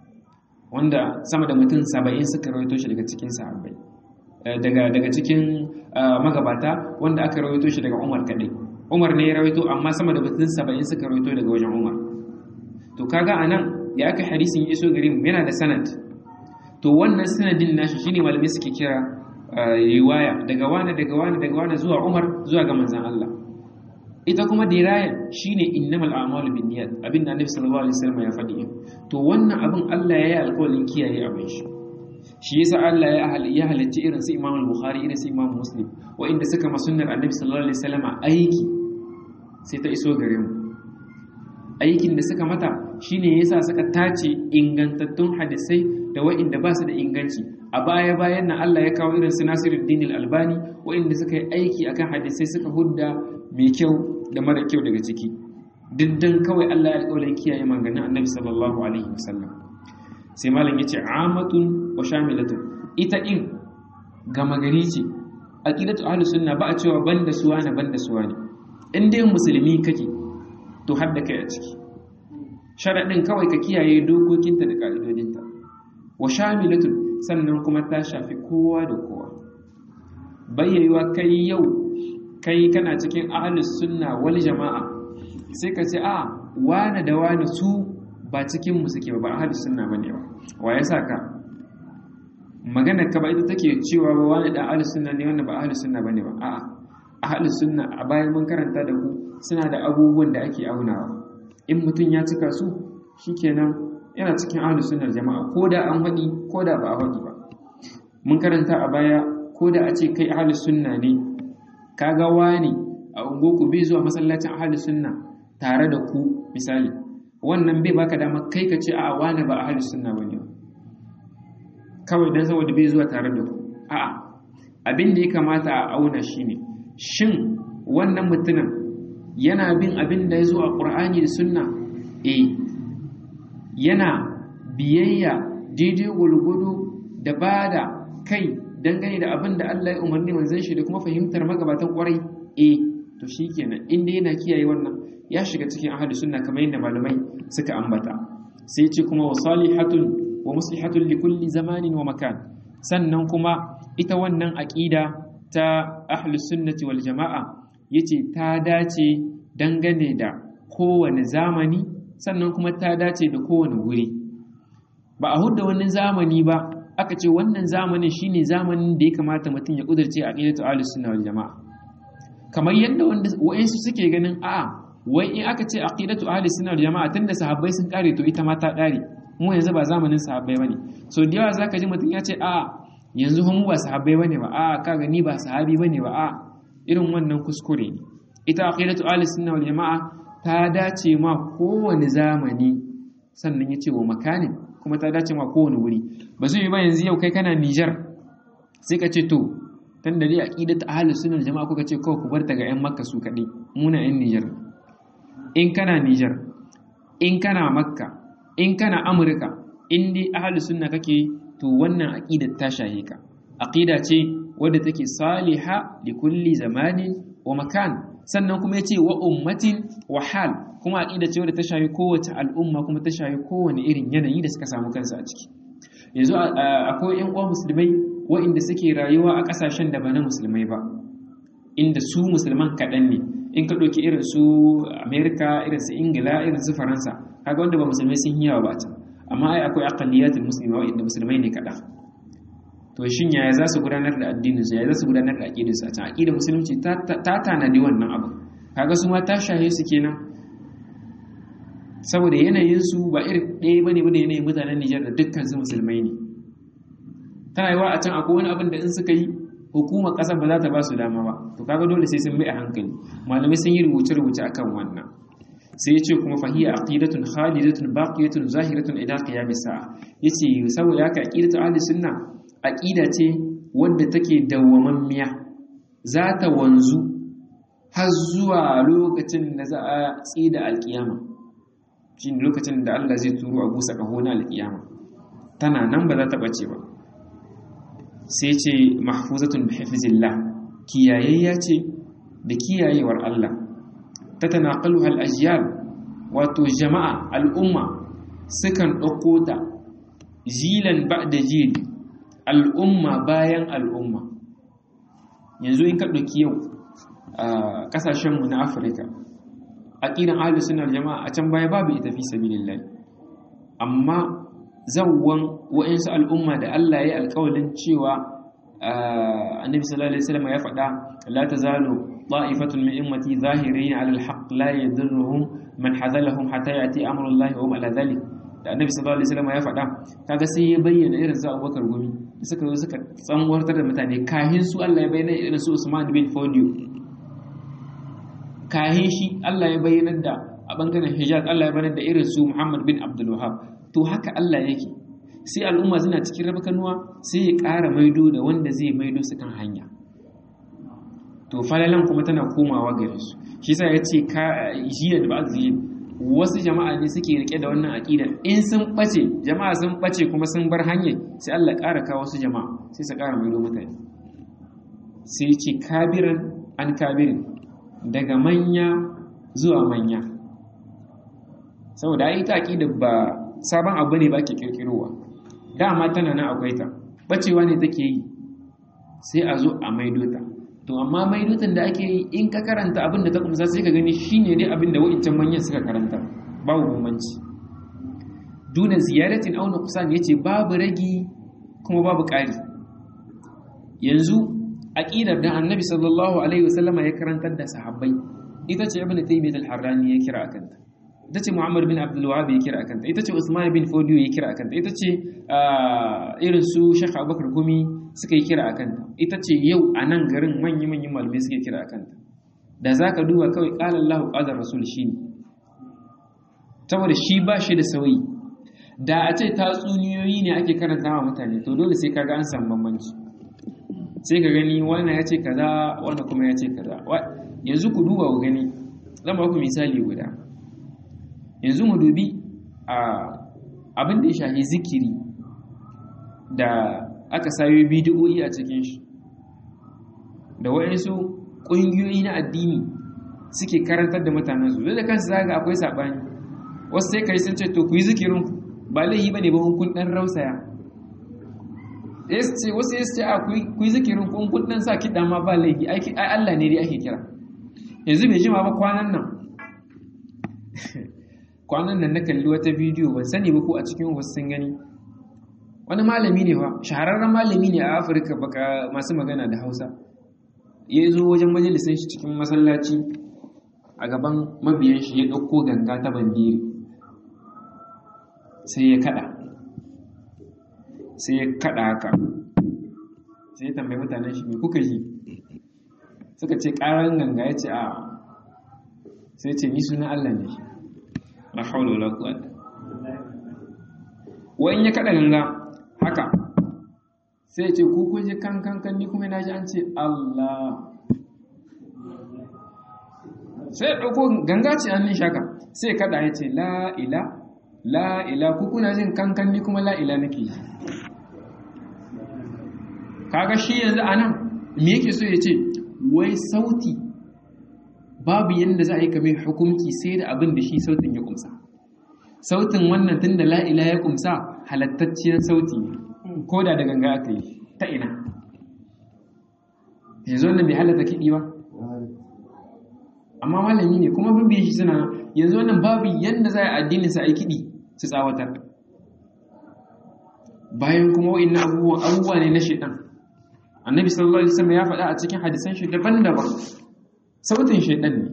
wanda sama da mutum 70 suka rawaito shi daga cikin sahabbai daga daga cikin magabata wanda aka rawaito shi daga Umar kadai Umar ne ya rawaito amma sama da mutum 70 suka rawaito daga wajen Umar to kaga anan ya aka hadisin iso gare mu yana da sanad to wannan sanadin nashi shine malamai suke kira riwaya daga wani daga wani daga wani zuwa Umar zuwa ga manzon Allah ita kuma diraya shine innamal a'malu binniyat abin da Annabi sallallahu alaihi wasallam ya faɗi to wannan abin Allah ya yi alƙawarin kiyaye abin shi shi yasa Allah ya hal ya halicci irin su Imam al-Bukhari irin su Imam Muslim inda suka ma sunnar Annabi sallallahu alaihi wasallam aiki sai ta iso gare mu aikin da suka mata shine yasa suka tace ingantattun hadisai da wa'inda ba su da inganci a baya bayan nan Allah ya kawo irin su Nasiruddin al-Albani wa'inda suka yi aiki akan hadisai suka hudda mai kyau da mara kyau daga ciki diddan kawai Allah ya alƙawarin kiyaye maganin Annabi sallallahu alaihi wasallam sai malam yace amatun wa shamilatun ita in gama gari ce aqidatu ahlus sunna ba a cewa banda suwa na banda suwa ne in dai musulmi kake to har da kai a ciki sharadin kawai ka kiyaye dokokinta da ka'idodinta wa shamilatun sannan kuma ta shafi kowa da kowa bayyayiwa kai yau kai kana cikin ahlus sunna wal jama'a sai ka ce a wane da wane su ba cikin mu suke ba ahlus sunna bane ba wa ya saka magana ka ba ita take cewa ba wani da ahlus sunna ne wanda ba ahlus sunna bane ba a'a ahlus sunna a bayan mun karanta da ku suna da abubuwan da ake aunawa in mutum ya cika su shikenan yana cikin ahlus sunnar jama'a ko da an faɗi ko da ba a faɗi ba mun karanta a baya ko da a ce kai ahlus sunna ne kaga wani a ungoku bai zuwa masallacin ahlus sunna tare da ku misali wannan bai baka dama kai ka ce a wani ba ahlus sunna bane ba kawai dan saboda bai zuwa tare da ku a'a abin da ya kamata a auna shine shin wannan mutumin yana bin abin da ya zo a Qur'ani da sunna eh yana biyayya daidai gwargwado da bada kai dangane da abin da Allah ya umarni manzon shi da kuma fahimtar magabatan kwarai eh to shikenan inda yana kiyaye wannan ya shiga cikin ahlus sunna kamar yadda malamai suka ambata sai ce kuma wa salihatun wa muslihatun li kulli zamanin wa makan sannan kuma ita wannan aqida ta ahlus sunnati wal jamaa yace ta dace dangane da kowane zamani sannan kuma ta dace da kowane wuri ba a hudda wani zamani ba aka ce wannan zamanin shine zamanin da ya kamata mutum ya kudurce aqidatu ahlus sunna wal jamaa kamar yadda wa'insu suke ganin a wai in aka ce aqidatu ahli sunna wal jamaa tunda sahabbai sun kare to ita ma ta kare mu yanzu ba zamanin sahabbai bane so da yawa zaka ji mutum ya ce a yanzu mu ba sahabbai bane ba a kaga ni ba sahabi bane ba a irin wannan kuskure ne ita aqidatu ahli sunna wal jamaa ta dace ma kowane zamani sannan ya ce wa makanin kuma ta dace ma kowane wuri ba zai yi ba yanzu yau kai kana Niger sai ka ce to tun da dai aqidatu ahli sunna wal jamaa kuka ce kawai ku bar ta ga yan makka su kadai muna yan Niger in kana Nijar, in kana Makka, in kana Amurka, in dai ahalus sunna kake to wannan aqidar ta shaye ka. Aqida ce wadda take saliha li kulli zamanin wa makan. Sannan kuma yace wa ummatin wa hal, kuma aqida ce wadda ta shaye kowace al'umma kuma ta shaye kowane irin yanayi da suka samu kansu a ciki. Yanzu akwai ƴan uwa musulmai waɗanda suke rayuwa a ƙasashen da ba na musulmai ba, inda su musulman kaɗan ne. in ka ɗauki irin su amerika irin su ingila irin su faransa kaga wanda ba musulmai sun yi yawa ba can amma ai akwai aqalliyatul muslima wa'inda musulmai ne kaɗan to shin yaya za su gudanar da addinin su yaya za su gudanar da aqidar su a can aqidar musulunci ta tanadi wannan abu kaga su ma ta shahe su kenan saboda yanayin su ba irin ɗaya bane ba da yanayin mutanen Nijar da dukkan su musulmai ne tana yiwa a can akwai wani abin da in suka yi hukumar ƙasar ba za ta ba su dama ba to kaga dole sai sun bi a hankali malamai sun yi rubuce-rubuce akan wannan sai ya ce kuma fahiya aqidatun khalidatun baqiyatun zahiratun ila qiyamis sa'a yace saboda haka aqidatu ahli sunna aqida ce wadda take dawwamammiya za ta wanzu har zuwa lokacin da za a tsida alkiyama shine lokacin da Allah zai turo a busa kaho na alkiyama tana nan ba za ta bace ba sai ce mahfuzatun bi hifzillah kiyayayya ce da kiyayewar Allah ta tanaqaluha al-ajyal wato jama'a al'umma sukan ɗauko ta jilan ba'da jil al'umma bayan al'umma yanzu in ka ɗauki yau a ƙasashenmu na afirka aƙidan ahlus sunna jama'a a can baya babu ita fi sabilillah amma zawwan wa'insu al'umma da Allah ya alƙawalin cewa annabi sallallahu alaihi wasallam ya faɗa la tazalu ta'ifatun min ummati zahirin 'ala al-haqq la yadurruhum man hadalahum hatta yati amrullahi wa hum 'ala dhalik da annabi sallallahu alaihi wasallam ya faɗa kaga sai ya bayyana irin su Abubakar gumi suka zo suka tsanwartar da mutane kahin su Allah ya bayyana irin su Usman bin Fodio kahin shi Allah ya bayyana da a bangaren Hijaz Allah ya bayyana da irin su Muhammad bin Abdul Wahhab to haka Allah yake sai al'umma suna cikin rabakanuwa sai ya ƙara maido da wanda zai maido su kan hanya to falalan kuma tana komawa gare su shi sa ya ce ka jiya da ba zai wasu jama'a ne suke rike da wannan aƙida in sun ɓace jama'a sun ɓace kuma sun bar hanyar sai Allah ƙara kawo wasu jama'a sai su ƙara maido mutane sai ce kabiran an kabirin daga manya zuwa manya saboda ai ta aqida ba sabon abu ne ba ke kirkirowa dama tana nan akwai ta bacewa ne take yi sai a zo a maido ta to amma maidotan da ake yi in ka karanta abin da ta kumsa sai ka gani shine dai abin da wa'incan manyan suka karanta babu bambanci duna ziyaratin auna kusan yace babu ragi kuma babu ƙari yanzu aqidar da annabi sallallahu alaihi wasallama ya karantar da sahabbai ita ce ibnu taymiyyah al-harrani ya kira akanta ita ce muhammad bin abdul wahab ya kira akanta ita ce usman bin fodiyo ya kira akanta ita ce irin su shekh abubakar gumi suka yi kira akanta ita ce yau a nan garin manyan manyan malamai suke kira akanta da zaka duba kawai qala Allahu qala rasul shine saboda shi ba shi da sauyi da a ce tatsuniyoyi ne ake karanta wa mutane to dole sai kaga an samu bambanci sai ka gani wannan ya ce kaza wannan kuma ya ce kaza yanzu ku duba ku gani zan ba ku misali guda yanzu mu dubi a abin da ya shafi zikiri da aka sayo bidiyoyi a cikin shi da waɗansu ƙungiyoyi na addini suke karantar da mutanen su da kansu zaga akwai saɓani wasu sai kai sun ce to ku yi zikirin ba laihi ba ne ba kun ɗan rausaya wasu ya ce a ku yi zikirin kun kun ɗan sa kiɗa ma ba laihi ai Allah ne dai ake kira yanzu bai jima ba kwanan nan kwanan nan na kalli wata bidiyo ban sani ba ko a cikin wasu sun gani wani malami ne fa shahararren malami ne a afirka baka masu magana da hausa ya zo wajen majalisun shi cikin masallaci a gaban mabiyan shi ya ɗauko ganga ta bandiri sai ya kada sai ya kada haka sai ya tambayi mutanen shi me kuka yi suka ce ƙarar ganga ya ce a sai ce ni suna Allah ne la haula wala quwwata wa in ya kada ganga haka sai ya ce ku kun ji kan kan kan ni kuma na ji an ce Allah sai ya dauko ganga ce an shaka sai kada ya ce la ila la ila ku kuna jin kan kan ni kuma la ila nake yi kaga shi yanzu anan me yake so ya ce wai sauti babu yadda za a yi kamar hukunci sai da abin da shi sautin ya kumsa sautin wannan tun da la'ila ya kumsa halattacciyar sauti ne ko da da ganga aka yi ta ina yanzu wannan bai halatta kiɗi ba amma malami ne kuma bin shi suna yanzu wannan babu yadda za a addinin sa a yi kiɗi su tsawatar bayan kuma wa'in abubuwa ne na shaidan annabi sallallahu alaihi wasallam ya faɗa a cikin hadisan shi daban-daban sautin shaidan ne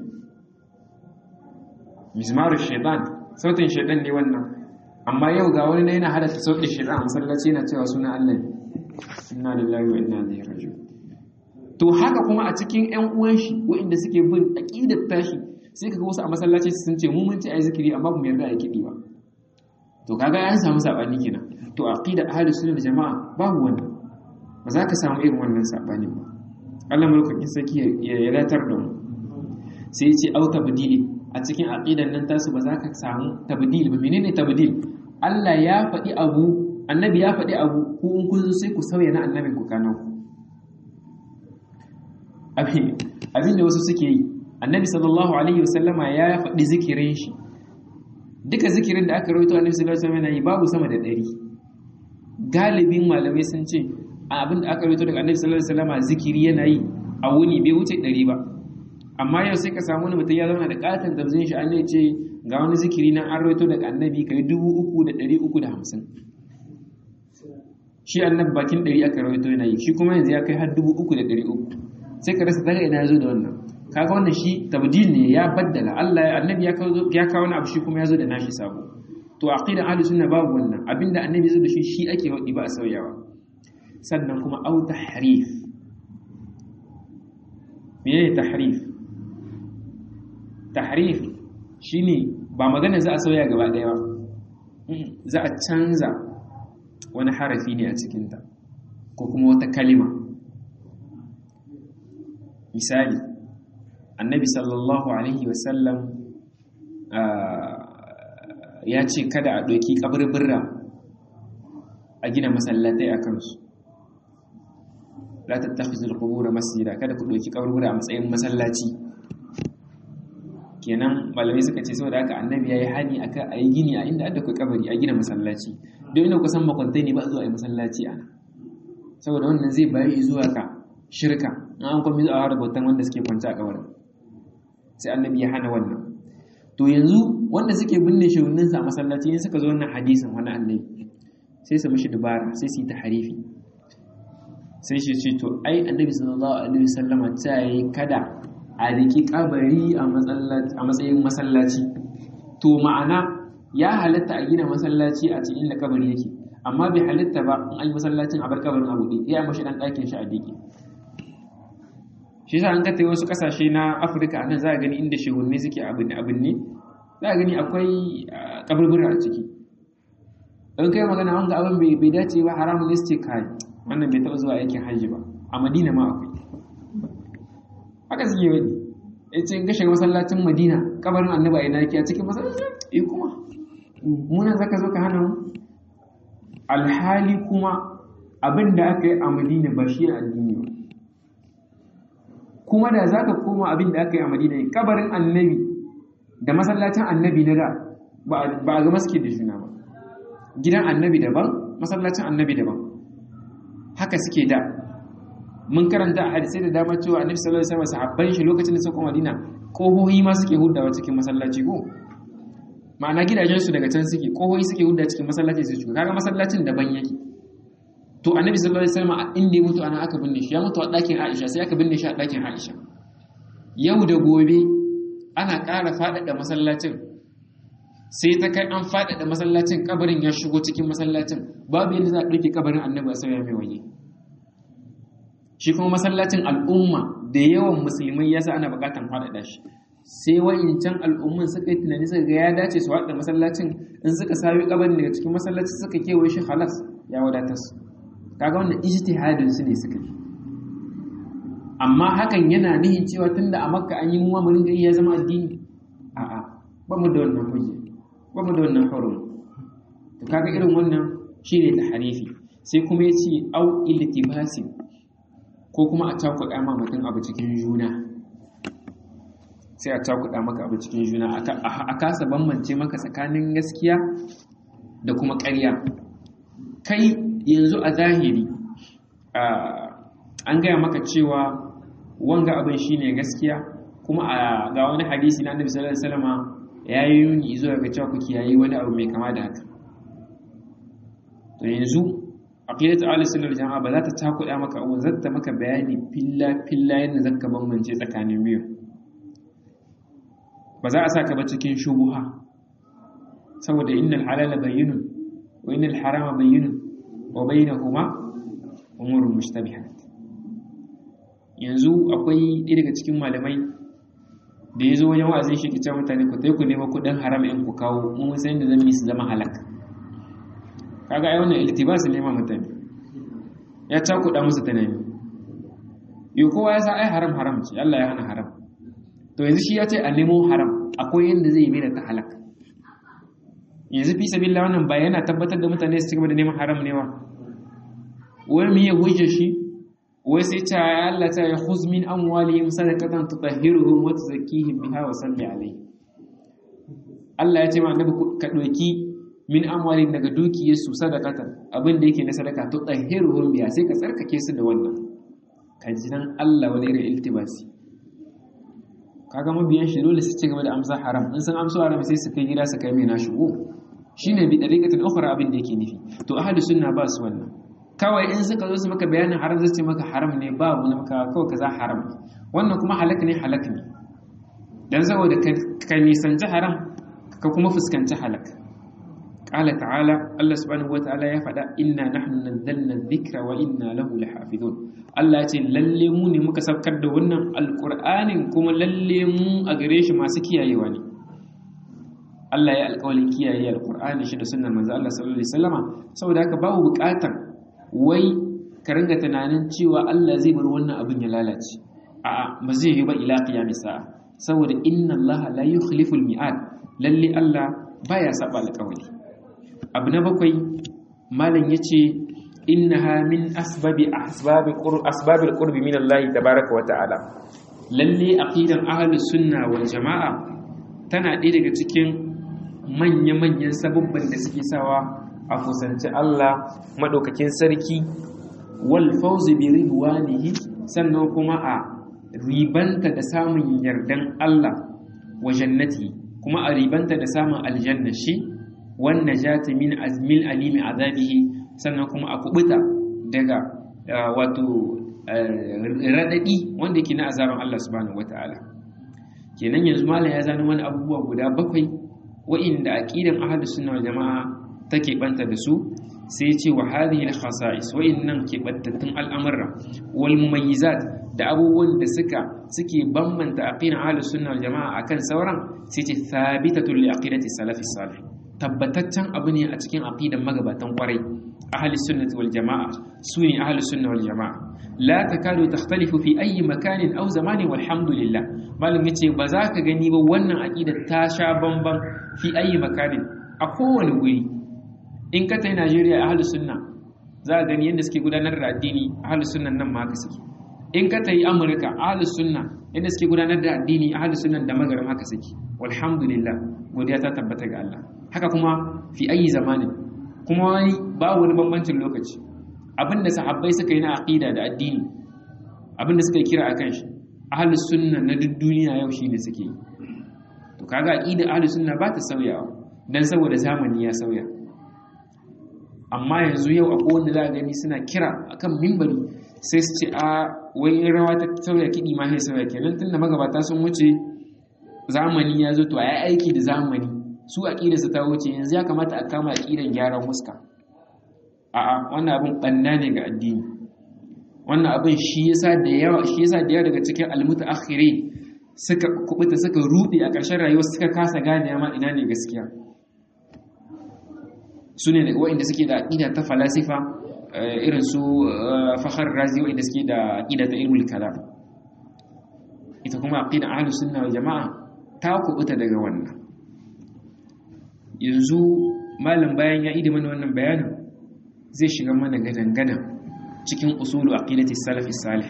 mizmaru shaidan sautin shaidan ne wannan amma yau ga wani yana halatta sautin shaidan a masallaci yana cewa suna Allah ne inna lillahi wa inna ilaihi raji'un to haka kuma a cikin ƴan uwan shi waɗanda suke bin aqidar tashi sai kaga wasu a masallaci sun ce mu mun ci ayi zikiri amma ba mu yarda ayi kidi ba to kaga an samu sabani kenan to aqida ahlus sunna jama'a babu wannan ba za ka samu irin wannan sabanin ba Allah mulkin saki ya yadatar da mu sai ce au tabdili a cikin aqidan nan tasu ba za ka samu tabdil ba menene tabdil Allah ya faɗi abu annabi ya faɗi abu ku in kun zo sai ku sauya na annabin ku kanan ku abin abin da wasu suke yi annabi sallallahu alaihi wasallama ya faɗi zikirin shi duka zikirin da aka rawaito annabi sallallahu alaihi wasallam yana yi babu sama da ɗari galibin malamai sun ce abin da aka rawaito daga annabi sallallahu alaihi wasallam zikiri yana yi a wuni bai wuce ɗari ba amma yau sai ka samu wani mutum ya zauna da katon tabzin shi an ce ga wani zikiri nan an rawaito daga annabi kai dubu uku da ɗari uku da hamsin shi annabi bakin ɗari aka rawaito yana yi shi kuma yanzu ya kai har dubu uku da ɗari uku sai ka rasa daga ina ya zo da wannan kaga wannan shi tabdil ne ya baddala Allah annabi ya kawo ya kawo wani abu shi kuma ya zo da nashi sabo to aqidan ahlus sunna babu wannan abinda annabi ya zo da shi shi ake wadi ba a sauyawa sannan kuma au tahrif mene tahrif tahrif shine ba magana za a sauya gaba daya ba za a canza wani harafi ne a cikinta ko kuma wata kalima misali annabi sallallahu alaihi wasallam ya ce kada a ɗauki ƙabirbirra a gina masallatai a kansu la tattakhizul qubur masjida kada ku doki kaburbura a matsayin masallaci kenan malamai suka ce saboda haka annabi yayi hani akan ayi gini a inda aka kabari a gina masallaci don ina kusan makwantai ne ba zuwa ayi masallaci ana saboda wannan zai bayi zuwa ka shirka an kuma zuwa har bautan wanda suke kwanta a kabarin sai annabi ya hana wannan to yanzu wanda suke binne shehunin sa a masallaci in suka zo wannan hadisin wani annabi sai su mishi dubara sai su yi taharifi sai shi ce to ai annabi sallallahu alaihi wasallama ta yi kada a riki kabari a matsayin masallaci to ma'ana ya halatta a gina masallaci a cikin inda kabari yake amma bai halatta ba in an yi masallacin a bar kabarin a buɗe ya mashi ɗan ɗakin shi a dike shi sa an ka wasu ƙasashe na afirka nan za a gani inda shehunne suke abin abin ne za a gani akwai kaburbura a ciki don kai magana wanga abin bai dace ba haramun ne su ce kai wannan bai taɓa zuwa aikin hajji ba a madina ma akwai haka suke wani ya ce in ka shiga masallacin madina kabarin annaba ina yake a cikin masallacin eh kuma muna zaka zo ka hana mu alhali kuma abin da aka yi a madina ba shi addini ba kuma da zaka koma abin da aka yi a madina kabarin annabi da masallacin annabi na da ba a ga maske da juna ba gidan annabi daban masallacin annabi daban haka suke da mun karanta a hadisai da dama cewa annabi sallallahu alaihi wasallam sahabban shi lokacin da suka Madina kohohi ma suke huddawa cikin masallaci ko ma'ana gidajen su daga can suke kohohi suke hudda cikin masallaci su shiga kaga masallacin daban yake to annabi sallallahu alaihi wasallam inda ya mutu ana aka binne shi ya mutu a ɗakin Aisha sai aka binne shi a ɗakin Aisha yau da gobe ana ƙara faɗaɗa masallacin sai ta kai an faɗaɗa masallacin kabarin ya shigo cikin masallacin babu yadda za a ɗauke kabarin annabi a sauya mai waje shi kuma masallacin al'umma da yawan musulmai yasa ana buƙatar faɗaɗa shi sai wa'incan al'umman suka yi tunani suka ga ya dace su haɗa masallacin in suka sayo kabarin daga cikin masallaci suka kewaye shi halas ya wadatar su kaga wannan ijtihadin su ne suka yi amma hakan yana nihin cewa tunda a makka an yi mu mu ringa ya zama addini a'a ba mu da wannan hujja ba mu da wannan hurum to kaga irin wannan shine tahrifi sai kuma yace au iltibasi ko kuma a cakuɗa ma mutum abu cikin juna sai a cakuɗa maka abu cikin juna a kasa bambance maka tsakanin gaskiya da kuma ƙarya kai yanzu a zahiri an gaya maka cewa wanga abin shine gaskiya kuma a ga wani hadisi na annabi sallallahu alaihi wasallam ya yi yuni zuwa ga cewa ku kiyaye wani abu mai kama da haka to yanzu aqidatu ahli jama'a ba za ta takuda maka abu zata maka bayani filla filla yadda zaka bambance tsakanin biyu ba za a saka ba cikin shubuha saboda innal halala bayyinun wa innal harama bayyinun wa bainahuma umurun mushtabihat yanzu akwai ɗaya daga cikin malamai da ya zo wajen wa'azin shi kicin mutane ku tai ku nema kuɗin haram in ku kawo mun san da zan yi su zama halak kaga ai wannan iltibas ne ma mutane ya cakuɗa musu tunani yo kowa ya sa ai haram haram ce Allah ya hana haram to yanzu shi ya ce a nemo haram akwai yanda zai yi mai da ta halak yanzu fi sabilla wannan ba yana tabbatar da mutane su cigaba da neman haram ne wa wani miye hujjar shi wai sai ta ya Allah ta ya khuz min amwalihim sadaqatan tutahhiruhum wa tuzakkihim biha wa salli alayhi Allah ya ce ma annabi ka doki min amwalihim daga dukiyarsu sadaqatan abin da yake na sadaka tutahhiruhum biha sai ka tsarkake su da wannan ka ji nan Allah wani irin iltibasi kaga mabiyan shi dole su ci gaba da amsa haram in sun amsa haram sai su kai gida su kai mai na shigo shine bi dariqatin ukhra abin da yake nufi to ahlus sunna ba su wannan kawai in suka zo su maka bayanin haram zai ce maka haram ne ba wani maka kawai kaza haram ne wannan kuma halak ne halak ne dan saboda ka nisanci haram ka kuma fuskanci halak qala ta'ala Allah subhanahu wata'ala ya faɗa inna nahnu nazzalna dhikra wa inna lahu lahafizun Allah ya ce lalle mu ne muka saukar da wannan alqur'anin kuma lalle mu a gare shi masu kiyayewa ne Allah ya alƙawalin kiyaye alqur'ani shi da sunnar manzo Allah sallallahu alaihi wasallama saboda haka babu buƙatar wai ka ringa tunanin cewa Allah zai bar wannan abin ya lalace a'a ba zai yi ba ila qiyamis sa'a saboda inna Allah la yukhlifu al-mi'ad lalle Allah baya saba alƙawari abu na bakwai malam yace innaha min asbabi asbabi asbabil qurbi min Allah tabaaraka wa ta'ala lalle aqidan ahlus sunna wal jamaa tana ɗaya daga cikin manya-manyan sababban da suke sawa a kusanci Allah madaukakin sarki wal fawzi bi ridwanihi sannan kuma a ribanta da samun yardan Allah wa jannati kuma a ribanta da samun aljanna shi wan najati min azmil alimi azabihi sannan kuma a kubuta daga wato radadi wanda yake na azaban Allah subhanahu wataala kenan yanzu malam ya zano wani abubuwa guda bakwai wa'inda aqidan ahlus sunna wal jamaa take banta da su sai ce wa hadhihi al khasa'is wa'innan ke bantattun al'amura wal mumayyizat da abubuwan da suka suke bambanta aqidan ahlus sunna wal jamaa akan sauran sai ce thabitatu li aqidati salafi salih tabbataccen abu ne a cikin aqidan magabatan kwarai ahli sunnati wal jamaa sune ahli sunna wal jamaa la takadu takhtalifu fi ayi makanin aw zamanin walhamdulillah malam yace ba za ka gani ba wannan aqida ta sha bamban fi ayi makanin a kowane wuri in ka tai Najeriya ahli sunna za ka gani yadda suke gudanar da addini ahli sunnan nan ma haka suke in ka tai Amurka ahli sunna yadda suke gudanar da addini ahli sunnan da magaram haka suke walhamdulillah godiya ta tabbata ga Allah haka kuma fi ayi zamanin kuma wani babu wani bambancin lokaci abinda sahabbai suka yi na aqida da addini abinda suka kira akan shi ahlus sunna na duk duniya yau shine suke yi to kaga aqida ahlus sunna ba ta sauyawa dan saboda zamani ya sauya amma yanzu yau akwai wanda za gani suna kira akan mimbari sai su ce a wai rawa ta sauya kidi ma sai sauya kenan tunda magabata sun wuce zamani ya zo to ayi aiki da zamani su aqidarsu ta wuce yanzu ya kamata a kama aqidan gyaran muska a'a wannan abin banna ne ga addini wannan abin shi yasa da yawa shi yasa da yawa daga cikin almutaakhirin suka kubuta suka rude a ƙarshen rayuwa suka kasa gane ma ina ne gaskiya su ne waɗanda suke da aqida ta falasifa irin su fakhar razi waɗanda suke da aqida ta ilmul kalam ita kuma aqida ahlus sunna wal jamaa ta kubuta daga wannan yanzu malam bayan ya idi mana wannan bayanin zai shiga mana gadan-gadan cikin usulu aqidati salafi salih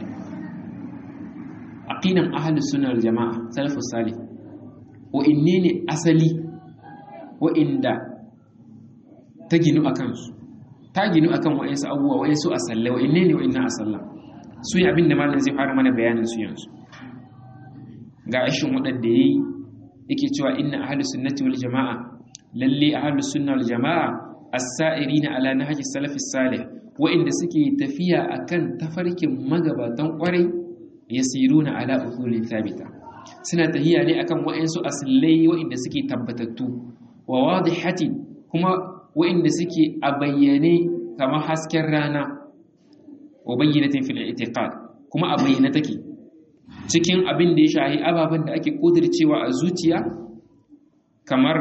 aqidan ahlus sunna wal jamaa salafus salih wa inne ne asali wa inda ta ginu akan su ta ginu akan wayansu abubuwa wayansu asalla wa inne ne wa inna asalla su yi abinda malam zai fara mana bayanin su yanzu ga ashin wadanda yayi yake cewa inna ahlus sunnati wal jamaa lalle ahlus sunna wal jamaa as-sa'irina ala nahji salafis salih wa'inda suke tafiya akan tafarkin magabatan kwarai yasiruna ala usulin thabita suna tahiya ne akan wa'insu asillai wa'inda suke tabbatattu wa wadihati kuma wa'inda suke a bayyane kamar hasken rana wa bayyinatin fil i'tiqad kuma a bayyana take cikin abin da ya shahi ababen da ake kudircewa a zuciya kamar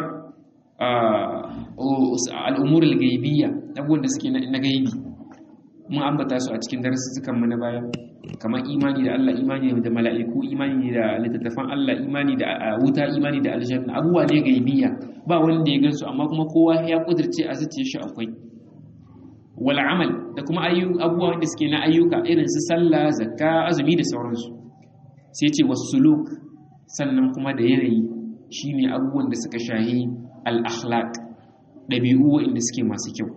al'umurul gaibiyya abubuwan da suke na gaibi mun ambata su a cikin darussukan mu na baya kamar imani da Allah imani da mala'iku imani da littattafan Allah imani da wuta imani da aljanna abubuwa ne gaibiyya ba wanda ya gansu amma kuma kowa ya kudirce a zuciyar shi akwai wal amal da kuma abubuwa wanda suke na ayyuka irin su sallah zakka azumi da sauransu sai ce wasuluk sannan kuma da yanayi shine abubuwan da suka shahi al-akhlaq dabi'u wanda suke masu kyau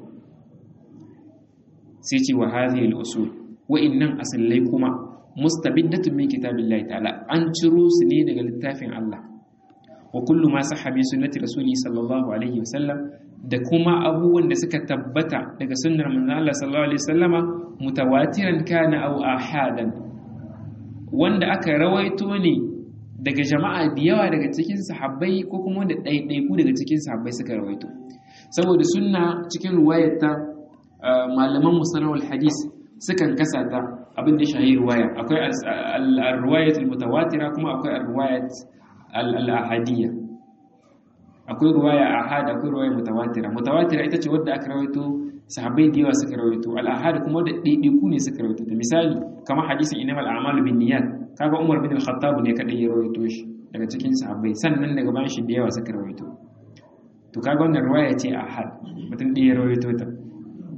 sai ce wa hadhihi al-usul wa'innan asallai kuma mustabiddatun min kitabillahi ta'ala an ciro su ne daga littafin Allah wa kullu ma sahha bi sunnati rasuli sallallahu alaihi wasallam da kuma abubuwan da suka tabbata daga sunnar manzon Allah sallallahu alaihi wasallama mutawatiran kana aw ahadan wanda aka rawaito ne daga jama'a da yawa daga cikin sahabbai ko kuma wanda ɗaiɗaiku daga cikin sahabbai suka rawaito saboda sunna cikin ruwayarta malaman musalawal hadis sukan kasa ta abin da shahi ruwaya akwai al-ruwayat al-mutawatira kuma akwai al-ruwayat al-ahadiyya akwai ruwaya ahad akwai ruwaya mutawatira mutawatira ita ce wadda aka rawaito sahabbai da yawa suka rawaito al-ahad kuma da ɗaiɗaiku ne suka rawaito ta misali kamar hadisin innamal a'malu binniyat kaga Umar bin al-Khattab ne kadai ya rawaito shi daga cikin sahabbai sannan daga bayan shi da yawa suka rawaito to kaga wannan ruwaya ce ahad mutum ɗaya ya rawaito ta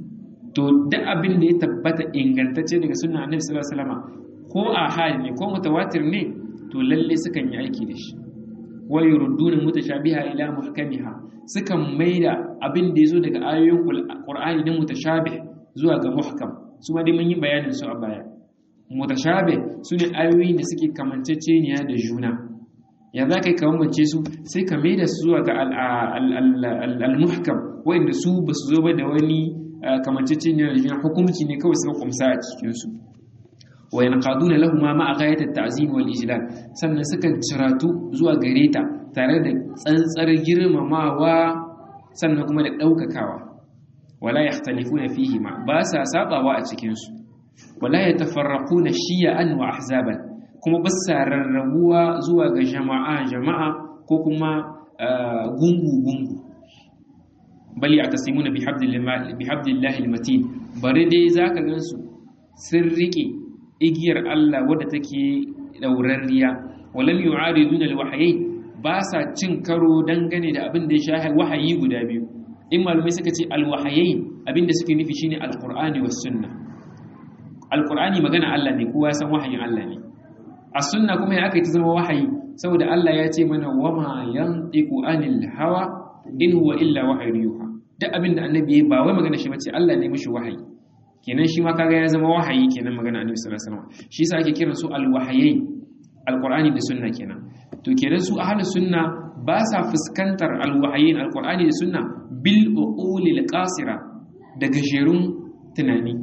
to duk abin da ya tabbata ingantacce daga sunna annabi sallallahu alaihi wasallam ko ahad ne ko mutawatir ne to lalle sukan yi aiki da shi wa yurudduna mutashabiha ila muhkamiha sukan maida abin da yazo daga ayoyin qur'ani na mutashabih zuwa ga muhkam su ma dai mun yi bayanin su a baya mutashabih su ne ayoyin da suke kamanceceniya da juna ya za ka yi kamance su sai ka maida su zuwa ga al-muhkam wanda su ba su zo ba da wani kamanceceniya da juna hukumci ne kawai suka kumsa a cikinsu wa yanqaduna lahuma ma'a ghayati at-ta'zim wal ijlal sannan sukan ciratu zuwa gare ta tare da tsantsar girmamawa sannan kuma da daukakawa wala yakhtalifuna fihi ma ba sa sabawa a cikin su wala yatafarraquna shiya'an wa ahzaban kuma ba sa rarrabuwa zuwa ga jama'a jama'a ko kuma gungu gungu bali atasimuna bihabdillahi bihabdillahi al-matin bare dai zaka gansu sun rike igiyar Allah wadda take daurarriya walam yu'ariduna alwahyayn ba sa cin karo dangane da abin da ya sha wahayi guda biyu in malumai suka ce alwahayayn abin da suke nufi shine alqur'ani was sunna alqur'ani magana Allah ne kowa san wahayin Allah ne as sunna kuma ya aka yi ta zama wahayi saboda Allah ya ce mana wama yantiqu anil hawa in huwa illa wahyun yuha duk abin da annabi ba wai magana shi bace Allah ne mishi wahayi kenan shi ma kaga ya zama wahayi kenan magana annabi sallallahu alaihi wasallam shi yasa ake kiran su alwahayai alqur'ani da sunna kenan to kenan su ahlus sunna ba sa fuskantar alwahayin alqur'ani da sunna bil uqulil qasira da gajerun tunani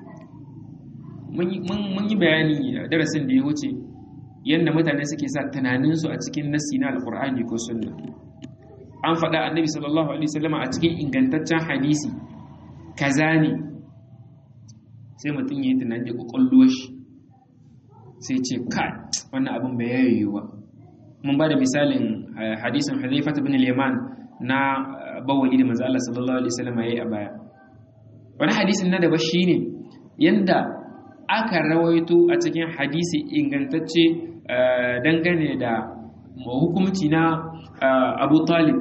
mun yi bayani darasin da ya wuce yadda mutane suke sa tunaninsu a cikin nassi na alqur'ani ko sunna an faɗa annabi sallallahu alaihi wasallam a cikin ingantaccen hadisi kaza ne sai mutum ya yi tunani da kwakwalluwar shi sai ce kai wannan abin bai yayi ba mun ba da misalin hadisin hadaifat bin liman na bawali da manzo Allah sallallahu alaihi wasallam yayi a baya wani hadisin na daba shine yanda aka rawaito a cikin hadisi ingantacce dangane da hukumci na Abu Talib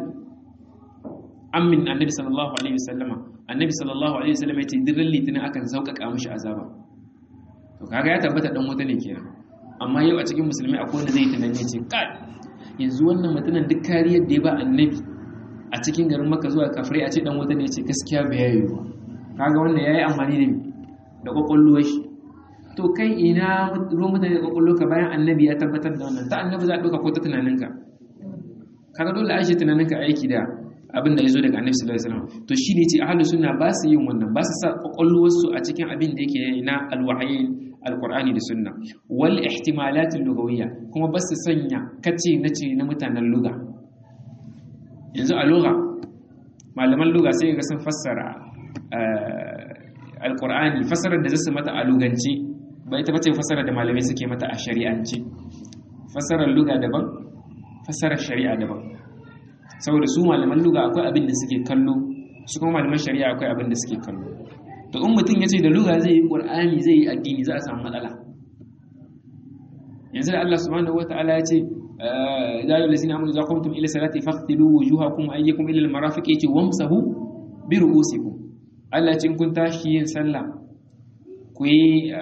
ammin annabi sallallahu alaihi wasallama annabi sallallahu alaihi wasallam ya ce dirran litinin akan sauƙaƙa mishi azaba to kaga ya tabbata dan wuta ne kenan amma yau a cikin musulmi akwai wanda zai tunani ya ce kai yanzu wannan mutumin duk kariyar da ya ba annabi a cikin garin maka zuwa kafirai a ce dan wuta ne ya ce gaskiya bai yayi ba kaga wannan yayi amfani da da kwakwalwar shi to kai ina ruwan mutane da kwakwalwar ka bayan annabi ya tabbatar da wannan ta annabi za a ɗauka ko ta tunaninka kaga dole a shi tunaninka aiki da abin da ya zo daga annabi sallallahu alaihi wasallam to shi ne ce ahlus sunna ba su yin wannan ba su sa kwakwalwarsu a cikin abin da yake na alwahayin alqur'ani da sunna wal ihtimalat lugawiyya kuma ba su sanya kace nace na mutanen luga yanzu a luga malaman luga sai ga sun fassara alqur'ani fassarar da zasu mata a luganci ba ita bace fassarar da malamai suke mata a shari'anci fassarar luga daban fassarar shari'a daban saboda su malaman luga akwai abin da suke kallo su kuma malaman shari'a akwai abin da suke kallo to in mutum ya ce da luga zai yi qur'ani zai yi addini za a samu matsala yanzu da Allah subhanahu wataala ya ce ya ayyuhal ladzina amanu idza qumtum ila salati faghsilu wujuhakum wa ayyakum ila al-marafiq yace wamsahu bi ru'usikum Allah ce in kun tashi yin sallah ku yi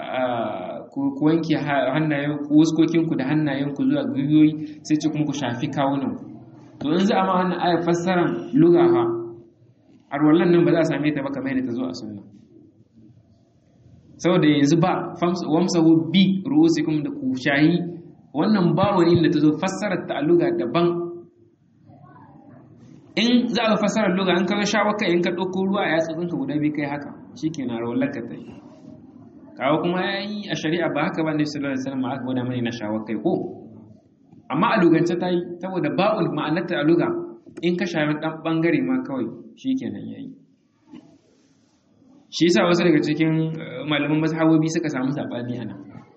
ku wanke hannayen ku wuskokinku da hannayenku zuwa gwiwoyi sai ce kuma ku shafi kawunanku to in za a ma wannan ayar fassaran lugaha arwallan nan ba za a same ta ba kamar yadda ta zo a sunna saboda yanzu ba wamsahu bi ru'usikum da ku shayi wannan ba wani da ta zo fassarar ta a luga daban in za a fassarar luga in ka ga shawa kai in ka ɗauko ruwa a yatsun ka guda biyu kai haka shikenan arwallan ka ta yi kawo kuma ya yi a shari'a ba haka ba ne sallallahu alaihi wasallam aka gwada mani na shawa kai ko amma a lugance ta yi saboda ba'ul ma'anarta a luga in ka shafi ɗan ɓangare ma kawai shi kenan ya yi shi yasa wasu daga cikin malaman mazhabobi suka samu saɓani a nan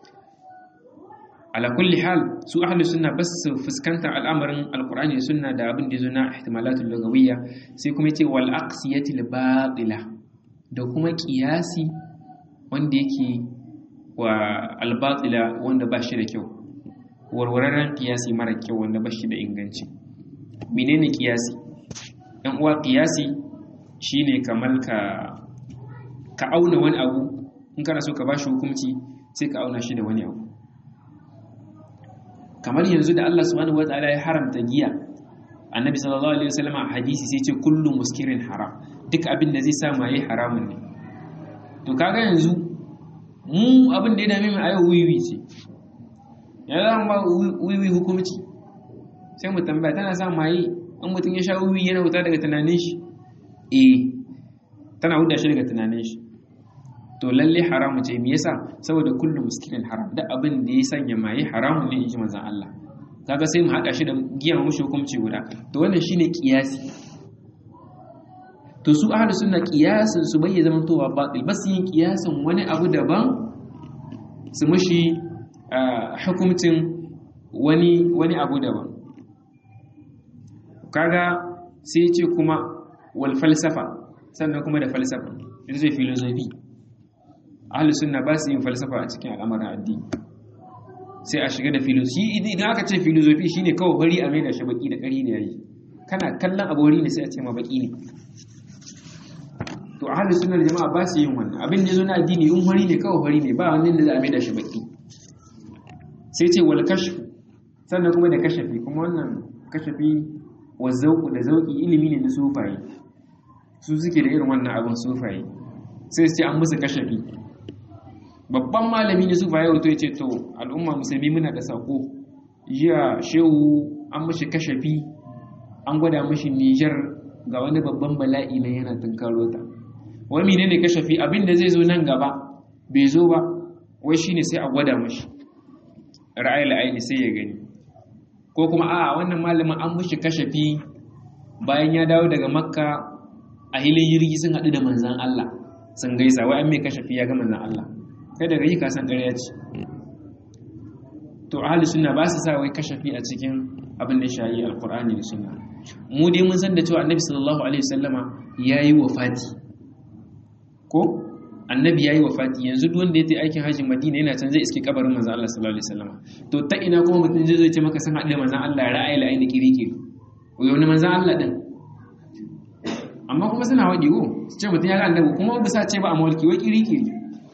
ala kulli hal su ahlu sunna bas su fuskantar al'amarin alqur'ani da sunna da abin da zo na ihtimalatul lugawiyya sai kuma yace wal aqsiyati al batila da kuma qiyasi wanda yake wa al batila wanda ba shi da kyau warwararren kiyasi mara kyau wanda ba shi da inganci menene kiyasi ɗan uwa kiyasi shine kamar ka ka auna wani abu in kana so ka ba shi hukunci sai ka auna shi da wani abu kamar yanzu da Allah subhanahu wataala ya haramta giya annabi sallallahu alaihi wasallam a hadisi sai ce kullu muskirin haram duk abin da zai sa maye haramun ne to kaga yanzu mu abin da ya dame mu a yau wiwi ce ya zama ba wiwi hukumci sai mu tambaya tana sa maye in mutum ya sha wiwi yana wuta daga tunanin shi eh tana huda shi daga tunanin shi to lalle haramu ce me yasa saboda kullu muskirin haram da abin da ya sanya maye haramun ne inji manzon Allah kaga sai mu hada shi da giyan mushi hukunci guda to wannan shine kiyasi to su ahlu sunna kiyasin su bai zama towa batil bas yin kiyasin wani abu daban su mushi hukuncin wani wani abu daban kaga sai ya ce kuma wal falsafa sannan kuma da falsafa ita ce filosofi ahlu sunna ba su yin falsafa a cikin al'amarin addini sai a shiga da filosofi idan aka ce filosofi shine kawai bari a mai da shi baki da kari ne yayi kana kallon abu wari ne sai a ce ma baki ne to ahlu sunna jama'a ba su yin wannan abin da yazo na addini in wari ne kawai wari ne ba wani da za a mai da shi baki sai ce wal kashf sannan kuma da kashafi kuma wannan kashafi wa zauku da zauki ilimi ne na sufaye su suke da irin wannan abin sufaye sai su ce an musu kashafi babban malami na sufaye wato ya ce to al'umma musulmi muna da sako jiya shehu an mashi kashafi an gwada mashi nijar ga wani babban bala'i na yana tunkaro ta wani ne ne kashafi abin da zai zo nan gaba bai zo ba wai shine sai a gwada mashi ra'ayi la'ayi sai ya gani ko kuma a wannan malamin an mushi kashafi bayan ya dawo daga makka a hilin jirgi sun haɗu da manzan Allah sun gaisa wai an mai kashafi ya ga manzan Allah kai daga yi kasan ƙarya ce to ahli sunna ba su sa wai kashafi a cikin abin da shayi alqur'ani da sunna mu dai mun san da cewa annabi sallallahu alaihi wasallama yayi wafati ko annabi yayi wafati yanzu duk wanda ya tafi aikin hajji madina yana can zai iske kabarin manzon Allah sallallahu alaihi wasallama to ta ina kuma mutum zai zo ce maka san haɗe manzon Allah ya ra'ayi la aini kirikiri wani manzon Allah din amma kuma suna waɗi ko su ce mutum ya ga annabi kuma ba sa ce ba a mawalki wai kirikiri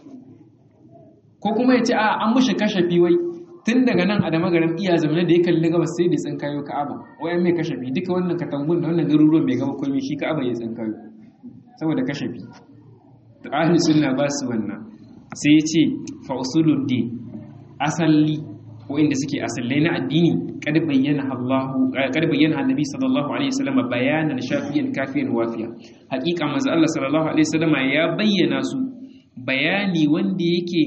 ko kuma ya ce a an mushi kashafi wai tun daga nan a da magarin iya zamane da ya kalli gabas sai da tsin kayo ka'aba wai mai kashafi duka wannan katangun da wannan garuruwan bai gaba komai shi ka'aba ya tsin kayo saboda kashafi to ahli sunna ba su wannan sai ya ce fa usuluddin asali ko inda suke asallai na addini kad bayyana Allahu kad bayyana Annabi sallallahu alaihi wasallam bayanan shafiyan kafiyan wafiya haƙiƙa manzo Allah sallallahu alaihi wasallam ya bayyana su bayani wanda yake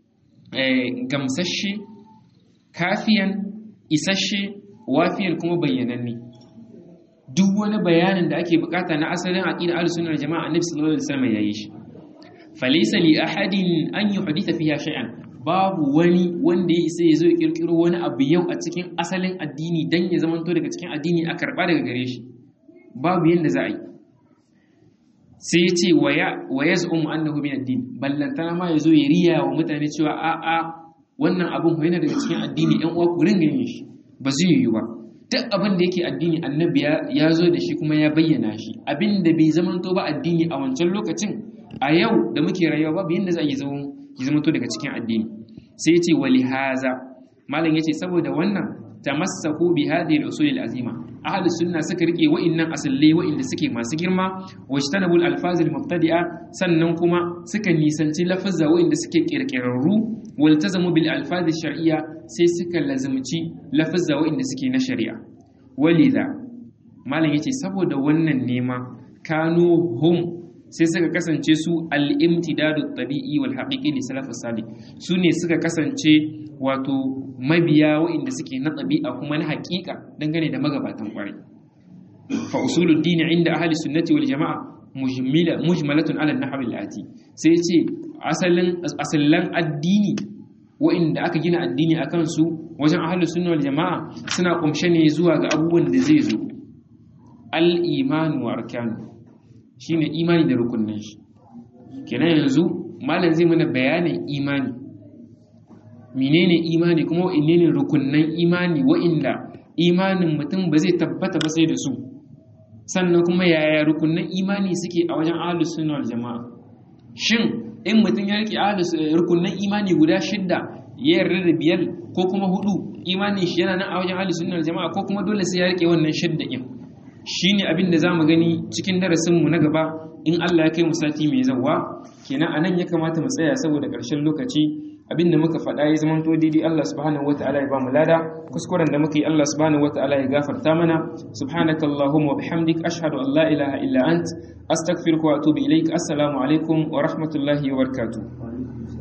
gamsashe kafiyan isasshe wafiyan kuma bayyananne duk wani bayanin da ake bukata na asalin aqida al-sunnah jama'a Annabi sallallahu alaihi wasallam yayi shi falaysa li ahadin an yuhditha fiha shay'an babu wani wanda ya isa ya zo ya kirkiro wani abu yau a cikin asalin addini dan ya zamanto daga cikin addini a karba daga gare shi babu yanda za a yi sai ya ce wa ya zu'umu annahu min addini ballantana ma ya zo ya riya wa mutane cewa a a wannan abin ko yana daga cikin addini ɗan uwa ku ringa yin shi ba zai yiwu ba duk abin da yake addini annabi ya zo da shi kuma ya bayyana shi abin da bai zamanto ba addini a wancan lokacin a yau da muke rayuwa babu yanda za a yi zama ya zamanto daga cikin addini sai ya ce wali haza malam ya ce saboda wannan tamassaku bi hadhihi al-usul al-azima ahlus sunna suka rike wa'annan asallai wa'inda suke masu girma wajtanabul alfaz al-mubtadi'a sannan kuma suka nisanci lafazza wa'inda suke kirkirarru waltazamu bil alfaz al-shar'iyya sai suka lazumci lafazza wa'inda suke na shari'a walidha malam yace saboda wannan nema kanu hum sai suka kasance su al-imtidadu tabi'i wal haqiqi li salaf salih su ne suka kasance wato mabiya waɗanda suke na ɗabi'a kuma na haƙiƙa dangane da magabatan ƙwarai fa usulul dini inda ahli sunnati wal jama'a mujmila mujmalatun ala nahwi al-ati sai ce asalin asallan addini waɗanda aka gina addini akan su wajen ahli sunna wal jama'a suna kumshe ne zuwa ga abubuwan da zai zo al-iman wa arkanu shine imani da rukunnan shi kenan yanzu malam zai mana bayanin imani menene imani kuma wa'inne rukunnan imani wa'inda imanin mutum ba zai tabbata ba sai da su sannan kuma yaya rukunnan imani suke a wajen ahlus sunna wal jama'a shin in mutum ya rike ahlus rukunin imani guda shidda ya yarda da biyar ko kuma hudu imanin shi yana nan a wajen ahlus sunna jama'a ko kuma dole sai ya rike wannan shidda din shine abin da zamu gani cikin darasin mu na gaba in Allah ya kai mu sati mai zawa kenan anan ya kamata mu tsaya saboda ƙarshen lokaci abinda muka faɗa ya zama to daidai Allah subhanahu wataala ya ba mu lada kuskuren da muka yi Allah subhanahu wataala ya gafarta mana subhanaka allahumma wa bihamdik ashhadu an la ilaha illa ant astaghfiruka wa atubu ilaik assalamu alaikum wa rahmatullahi wa barakatuh